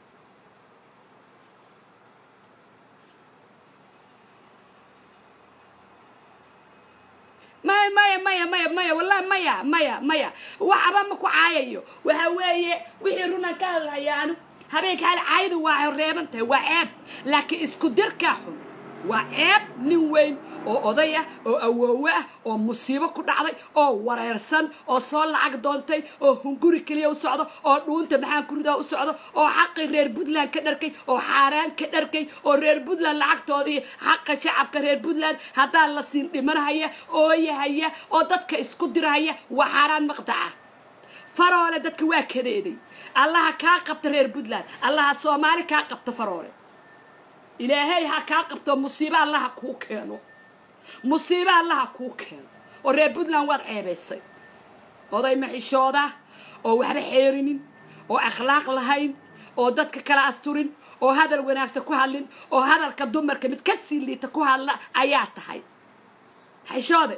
maya maya maya maya maya wallahi maya maya maya waxba ma ku caayayo waxa weeye wixii runan ka hadlayaanu habeenka hal caayadu waa reeban tahay waa ceeb laakiin isku dirkaa xun waa ceeb nin weyn oo oday ah oo awoowe ah oo musiibo ku dhacday oo wareersan oo soo lacag doontay oo hunguri keliya u socdo oo dhuunta maxaan kuridaa u socdo oo xaqii reer puntland ka dharkay oo xaaraan ka dharkay oo reer puntland lacagtoodii xaqa shacabka reer puntland haddaan la siin dhimanahaya ooyahaya oo dadka isku dirahaya waa xaaraan maqdaca faroole dadka waa kadeeday allaha kaa qabta reer puntland allaha soomaali kaa qabta faroole ilaahay ha kaa qabto musiibo allaha kuu keeno musiibo allaha kuu keeno oo reer puntland waad ceebaysay oday maxishooda oo waxba xeerinin oo akhlaaq lahayn oo dadka kala asturin oo hadal wanaagsan ku hadlin oo hadalka dumarka mid ka sii liita ku hadla ayaa tahay maxishoode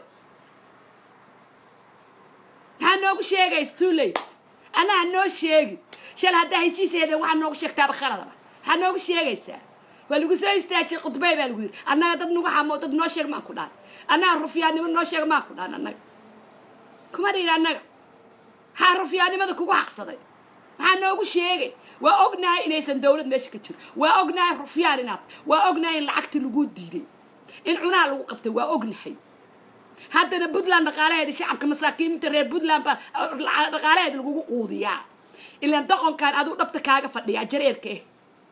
maxaa noogu sheegay stulate anaa noo sheegin shal haddaa heshiiseedeen waxaa noogu sheegtaaba khaladaba maxaa noogu sheegaysaa waa lagu soo istaajiyey khudbay baa lagu yidhi annaga dad nagu xamo dad noo sheeg maan ku dhaan annaga rufyaannimo noo sheeg maan ku dhaan annaga kuma dhihin annaga maxaa rufyaannimada kugu xaqsaday maxaa noogu sheegay waa ognahay inaysan dawlad meesha ka jiro waa ognahay rufyaan inaad waa ognahay in lacagtii lagu diiday in cunaha lagu qabtay waa ognahay haddana puntland dhaqaalaheeda shacabka masaakiinta reer puntland baa dhaqaalaheeda lagugu quudiyaa ilaan doqonkan aduu dhabta kaaga fadhiyaa jareerka eh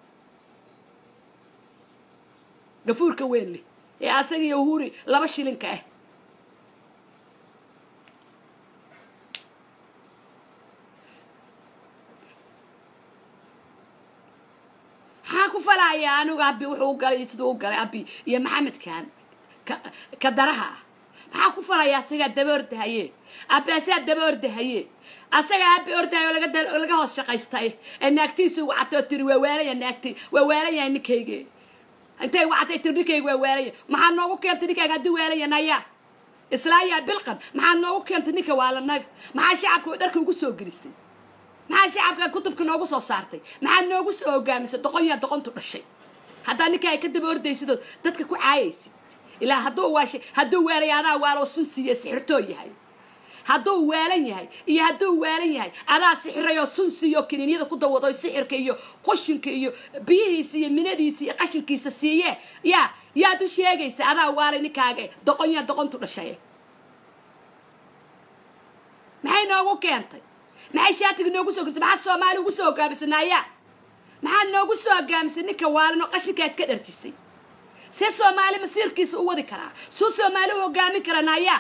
gafuurka weyn leh ee asaga iyo huri laba shilinka ah maxaa ku falaya anigu abi wuxuu u galay siduu u galay abi iyo maxamedkan ka daraha ah maxaa ku falaya asagaa daba ordahaye abi asagaa daba ordahaye asagaa abi ordahay oo laga hoos shaqaystay ee naagtiisu wacatoo tiri waa waalaya naagti waa waalaya ninkayge intay wacatay tiri ninkayga waa waalaya maxaa noogu keentay ninkayga haddii waalaya naya islaayaa bilqan maxaa noogu keentay ninka waalanaga maxaa shacabka dharka ugu soo gelisay maxaa shacabka kutubka noogu soo saartay maxaa noogu soo hogaamisay doqonyaa doqontu dhashay haddaa ninka ay ka daba ordaysidoo dadka ku caayaysid ilaa hadduu waashay hadduu waalay adaa waaloo sun siiye sixirtoo yahay hadduu waalan yahay iyo hadduu waalan yahay adaa sixirayoo sun siiyo kiniinyada ku dawado sixirka iyo qushinka iyo biyihiisa iyo minadiisa iyo qashinkiisa siiye yaa yaad u sheegaysa adaa waalay ninkaaga doqon yaa doqontu dhashay maxay noogu keentay maxay shaatiga noogu soo gelisay maxaa soomaali ugu soo hogaamisay naaya maxaa noogu soo hogaamisay ninka waalan oo qashinkaad ka dharjisay see soomaali masiirkiisa u wadi karaa suu soomaali u hogaamin kara naaya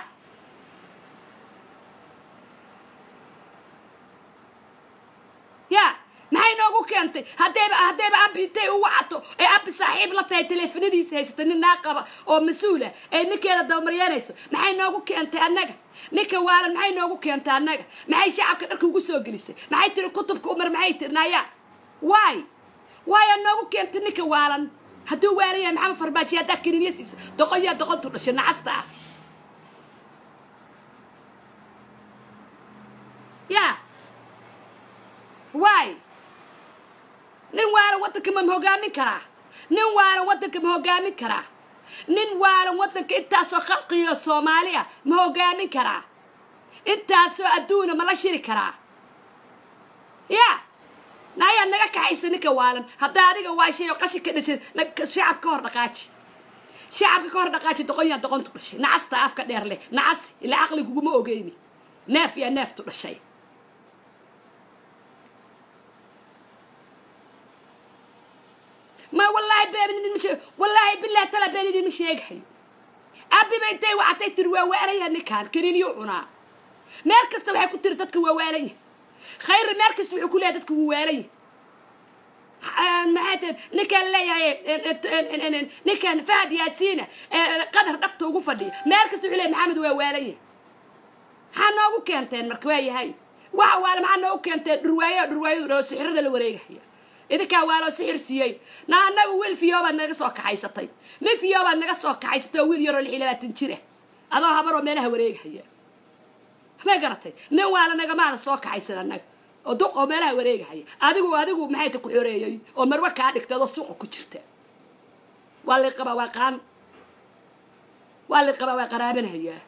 ya maxay noogu keentay haddayba haddayba abi intay u wacato ee abi saaxiib la tahay teleefanadiisa haysata nin naa qaba oo mas-uula ee ninkeeda dabamaryanayso maxay noogu keentay annaga ninka waalan maxay noogu keentay annaga maxay shacabka dharka ugu soo gelisay maxay tiri kutubka umar maxay tiri naya waay waaya noogu keentay ninka waalan hadduu waalan yahay maxamed farbaaji haddaa kininya siisa doqon yaa doqontu dhashay nacasta ah ya waay nin waalan waddanka ma hogaamin karaa nin waalan waddanka ma hogaamin karaa nin waalan waddanka intaasoo khalqiyo soomaaliya ma hogaamin karaa intaasoo adduuna ma la shiri karaa ya nayaa naga kaxaysa ninka waalan haddaa adiga waashay oo qashin ka dhashay shacab ka hor dhaqaaji shacabka ka hor dhaqaaji doqonyaa doqontu dhashay nacasta afka dheer leh nacas ilaa caqli kuguma ogeyni neef yaa neeftu dhashay ma wallaahi been idin ma sheeg wallaahi billahi tala been idin ma sheegahayo abiba intay wacatay tiri waa waalaya ninkaan kaniiniyuu cunaa meel kasta waxay ku tiri dadka waa waalanya khayri meel kasta wuxuu ku leeyahay dadka wuu waalanya maxay tahay ninkaan leeyahay ninkan fahad yaasiina qadar dhabta ugu fadhiya meel kasta wuxuu leeyahay maxamed waa waalanya maxaa noogu keenteen marka waa yahay waxa waale maxaa noogu keenteen dhurwaayo dhurwaayadu dhao sixirada la wareegahaya idinkaa waaloo sixir siiyey na annagu wiil fiyoobaad naga soo kaxaysatay nin fiyoobaad naga soo kaxaysatay oo wiil yaroo lix iyo labaatan jira adoo habaroo meelaha wareegahaya ma garatay nin waala nagamaana soo kaxaysan annaga oo duq oo meelaha wareegahaya adigu adigu maxay ta ku xoreeyey oo marwe kaa dhigtay adoo suuqa ku jirta waa lay qabaa waa qaan waa lay qabaa waa qaraabanayaa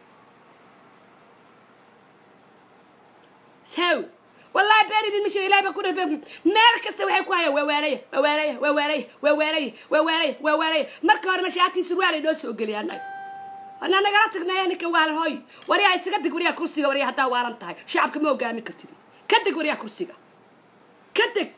saw wallahi been idin misha ilahay baa ku dhabe meel kasta waxay ku hayaan waa waalaya waa waalaya waa waalaya waa waalaya waa waalaya waa waalaya marka hore mashaatii surwaal ay noo soo geliya annaga ana nagala tagnaya ninka waalan hoy waryaa isaga dig waryaa kursiga waryaa haddaa waalan tahay shacabka ma hogaamin kartid ka deg waryaa kursiga ka deg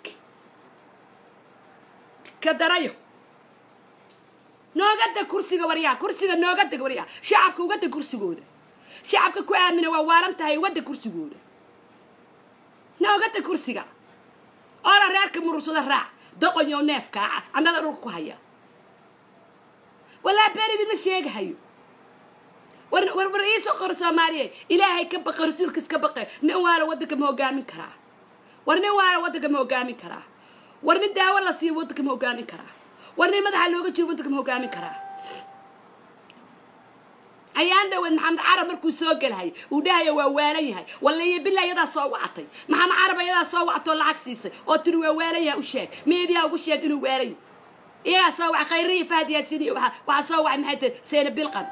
ka darayo nooga deg kursiga waryaa kursiga nooga deg waryaa shacabka uga deg kursigooda shacabka ku aamina waa waalan tahay uga deg kursigooda nooga deg kursiga oona reerka murursada raac doqonyo neefkaaca annada dhulka ku haya walaa been idinma sheegahayo war war war iisoo qoro soomaaliye ilaahay ka baqa rasuulkiis ka baqe nin waala waddanka ma hogaamin karaa war nin waala waddanka ma hogaamin karaa war nin daawo la siiyo waddanka ma hogaamin karaa war nin madaxa looga jiro waddanka ma hogaamin karaa ayaan dhaweed maxamed carab markuu soo gelahay uu dhahaya waa waalan yahay wallaiyo bila iyadaa soo wacatay maxamed carab iyadaa soo wacatoo lacag siisay oo tiri waa waalan yahay u sheeg miidiyaa ugu sheeg inuu waalan yahay iyagaa soo wacay khayriya fahad yaasiin iyo waxa waxaa soo wacay maxay tahay seena bilqan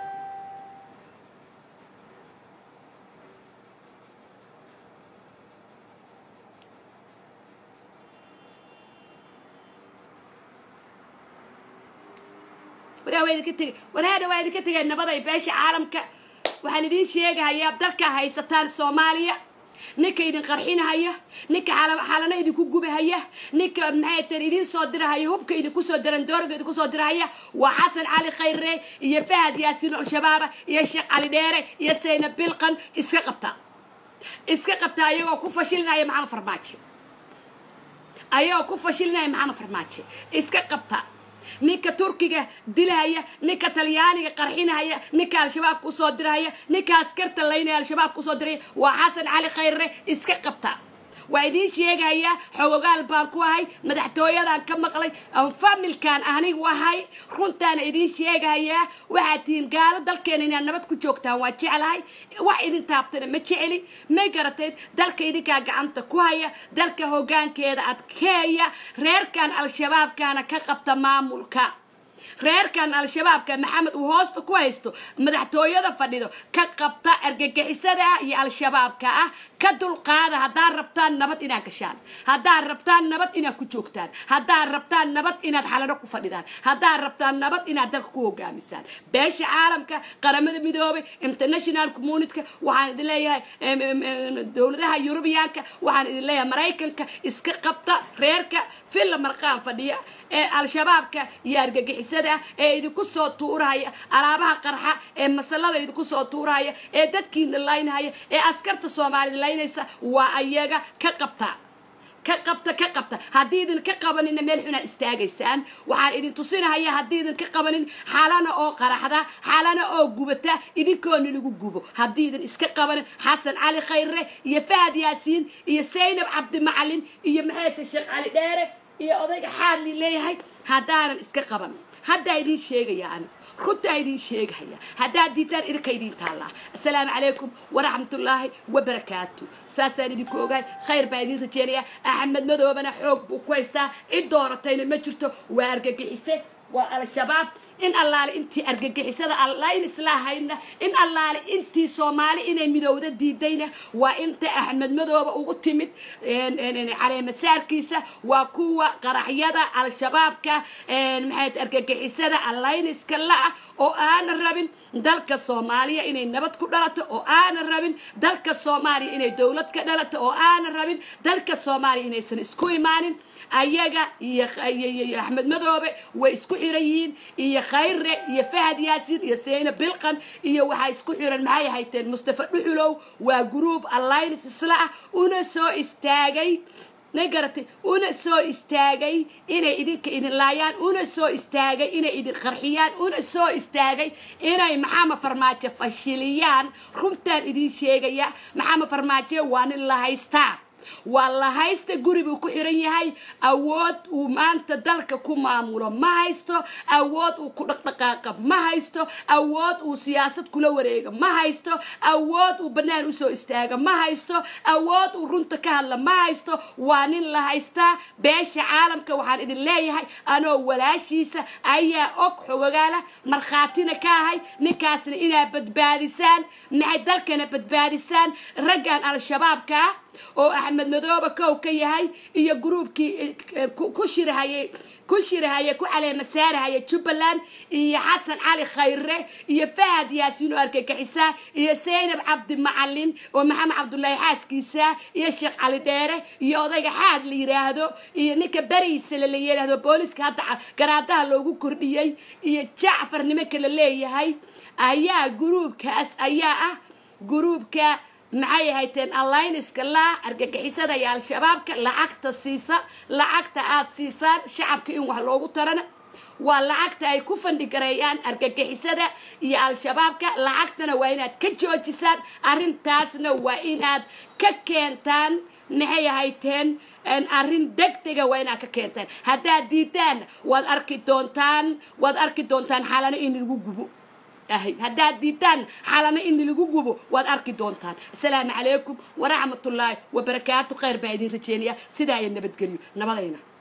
waraa waa idinka tegay waraadha waa idinka tegay nabada iyo beesha caalamka waxaan idiin sheegahayaa dalkaa haysataan soomaaliya ninka idin qarxinahaya ninka xalano idinku gubahaya ninka maxay teen idiin soo dirahaya hubka idinku soo diran doorga idinku soo dirahaya waa xasan cali khayre iyo fahad yaasiin al-shabaaba iyo sheekh cali dheere iyo sayna bilqan iska qabta iska qabta ayagoo ku fashilinaya maxamed farmaajo ayagoo ku fashilinaya maxamed farmaajo iska qabta ninka turkiga dilahaya ninka talyaaniga qarxinahaya ninka al-shabaab kusoo dirahaya ninka askarta laynaya al-shabaab kusoo diraya waa xasan cali khayre iska qabta waa idiin sheegayaa xogogaal baan ku ahay madaxtooyadan ka maqlay familkan anigu ahay runtaana idiin sheegayaa waxaad tihiin gaalo dalkeena inaad nabad ku joogtaan waa jeclahay wax idin taabtana ma jeceli may garateen dalka idinkaa gacanta ku haya dalka hoggaankeeda adkeeya reerkan al-shabaabkaana ka qabta maamulka reerkan al-shabaabka maxamed uu hoosta ku haysto madaxtooyada fadhido ka qabta argagixisada ah iyo al-shabaabka ah ka dulqaada haddaad rabtaan nabad inaad gashaan haddaad rabtaan nabad inaad ku joogtaan haddaad rabtaan nabad inaad xalano ku fadhidaan haddaad rabtaan nabad inaad dalka ku hogaamisaan beesha caalamka qaramada midoobay international communityka waxaan idin leeyahay dowladaha yurubiyaanka waxaan idin leeyahay maraykanka iska qabta reerka villa marqaan fadhiya ee al-shabaabka iyo argagixisada ee idinku soo tuurahaya alaabaha qarxa ee masalada idinku soo tuurahaya ee dadkiina laynahaya ee askarta soomaalida laynaysa waa ayaga ka qabta ka qabta ka qabta haddii idin ka qabanina meel xunaad istaagaysaan waxaan idin tusinahaya haddii idin ka qabanin xalana oo qaraxda xalana oo gubata idinkoona lagu gubo haddii idin iska qabanin xasan cali khayre iyo fahad yaasiin iyo saynab cabdimacalin iyo maxayta sheekh cali dheere iyo odayga xaadli leeyahay haddaanan iska qaban haddaa idiin sheegaya ani runtaa idiin sheegahaya haddaad diidaan idinka idiin taallaa assalaamu calaykum waraxmatullaahi wabarakaatu saasaan idinku ogaay khayr baa idiin rajeynaya axmed madoobana xoog buu ku haystaa cid dooratayna ma jirto waa argagixise waa al-shabaab in allaale intii argagixisada allayn islaahayna in allaale intii soomaali inay midowda diidayna waa inta axmed madooba ugu timid caleemasaarkiisa waa kuwa qaraxyada al-shabaabka maxay argagixisada allayniska la-ah oo aana rabin dalka soomaaliya inay nabad ku dhalato oo aana rabin dalka soomaaliya inay dowlad ka dhalato oo aana rabin dalka soomaaliya inaysan isku imaanin ayaga iyo axmed madoobe way isku xiran yihiin iyo khayre iyo fahad yaasiin iyo seyna bilqan iyo waxaa isku xiran maxay hayteen mustafa dhuxulow waa gruub alliance isla ah una soo istaagay na garatay una soo istaagay inay idinka idin laayaan una soo istaagay inay idin qarxiyaan una soo istaagay inay maxamed farmaajo fashiliyaan runtaan idin sheegaya maxamed farmaajo waa nin la haystaa waa la haysta guri buu ku xiran yahay awood uu maanta dalka ku maamulo ma haysto awood uu ku dhaqdhaqaaqa ma haysto awood uu siyaasad kula wareega ma haysto awood uu bannaan usoo istaaga ma haysto awood uu runta ka hadla ma haysto waa nin la haystaa beesha caalamka waxaan idin leeyahay anoo walaashiisa ayaa og xogogaala markhaatina ka ahay ninkaasna inaad badbaadisaan maxay dalkana badbaadisaan raggan al-shabaabka ah oo axmed madoobe kow ka yahay iyo gruubkii ku shirahayay ku shirahaya ku caleema saarahaya jubbaland iyo xasan cali khayre iyo fahad yaasiin oo argagixisa iyo saynab cabdi macalin oo maxamed cabdullaahi xaaskiisa iyo sheekh cali dheere iyo odayga xaad la yiraahdo iyo ninka beriisa la yidhaahdo booliska hadda garaadaha loogu kordhiyey iyo jacfar nimanka la leeyahay ayaa gruubkaas ayaa ah gruubka maxay ahayteen allayniska laa argagixisada iyo al-shabaabka lacagta siisa lacagta aad siisaan shacabka in wax loogu tarana waa lacagta ay ku fandhigareeyaan argagixisada iyo al-shabaabka lacagtana waa inaad ka joojisaan arrintaasna waa inaad ka keentaan maxay ahayteen arrin degdega waa inaad ka keentaan haddaad diidaan waad arki doontaan waad arki doontaan xalano in lagu gubo ahay haddaad diidaan xalana in lagu gubo waad arki doontaan asalaamu calaykum waraxmatullaahi wabarakaatu khayr baa idin rajeynaya sidaa iyo nabadgelyo nabadayna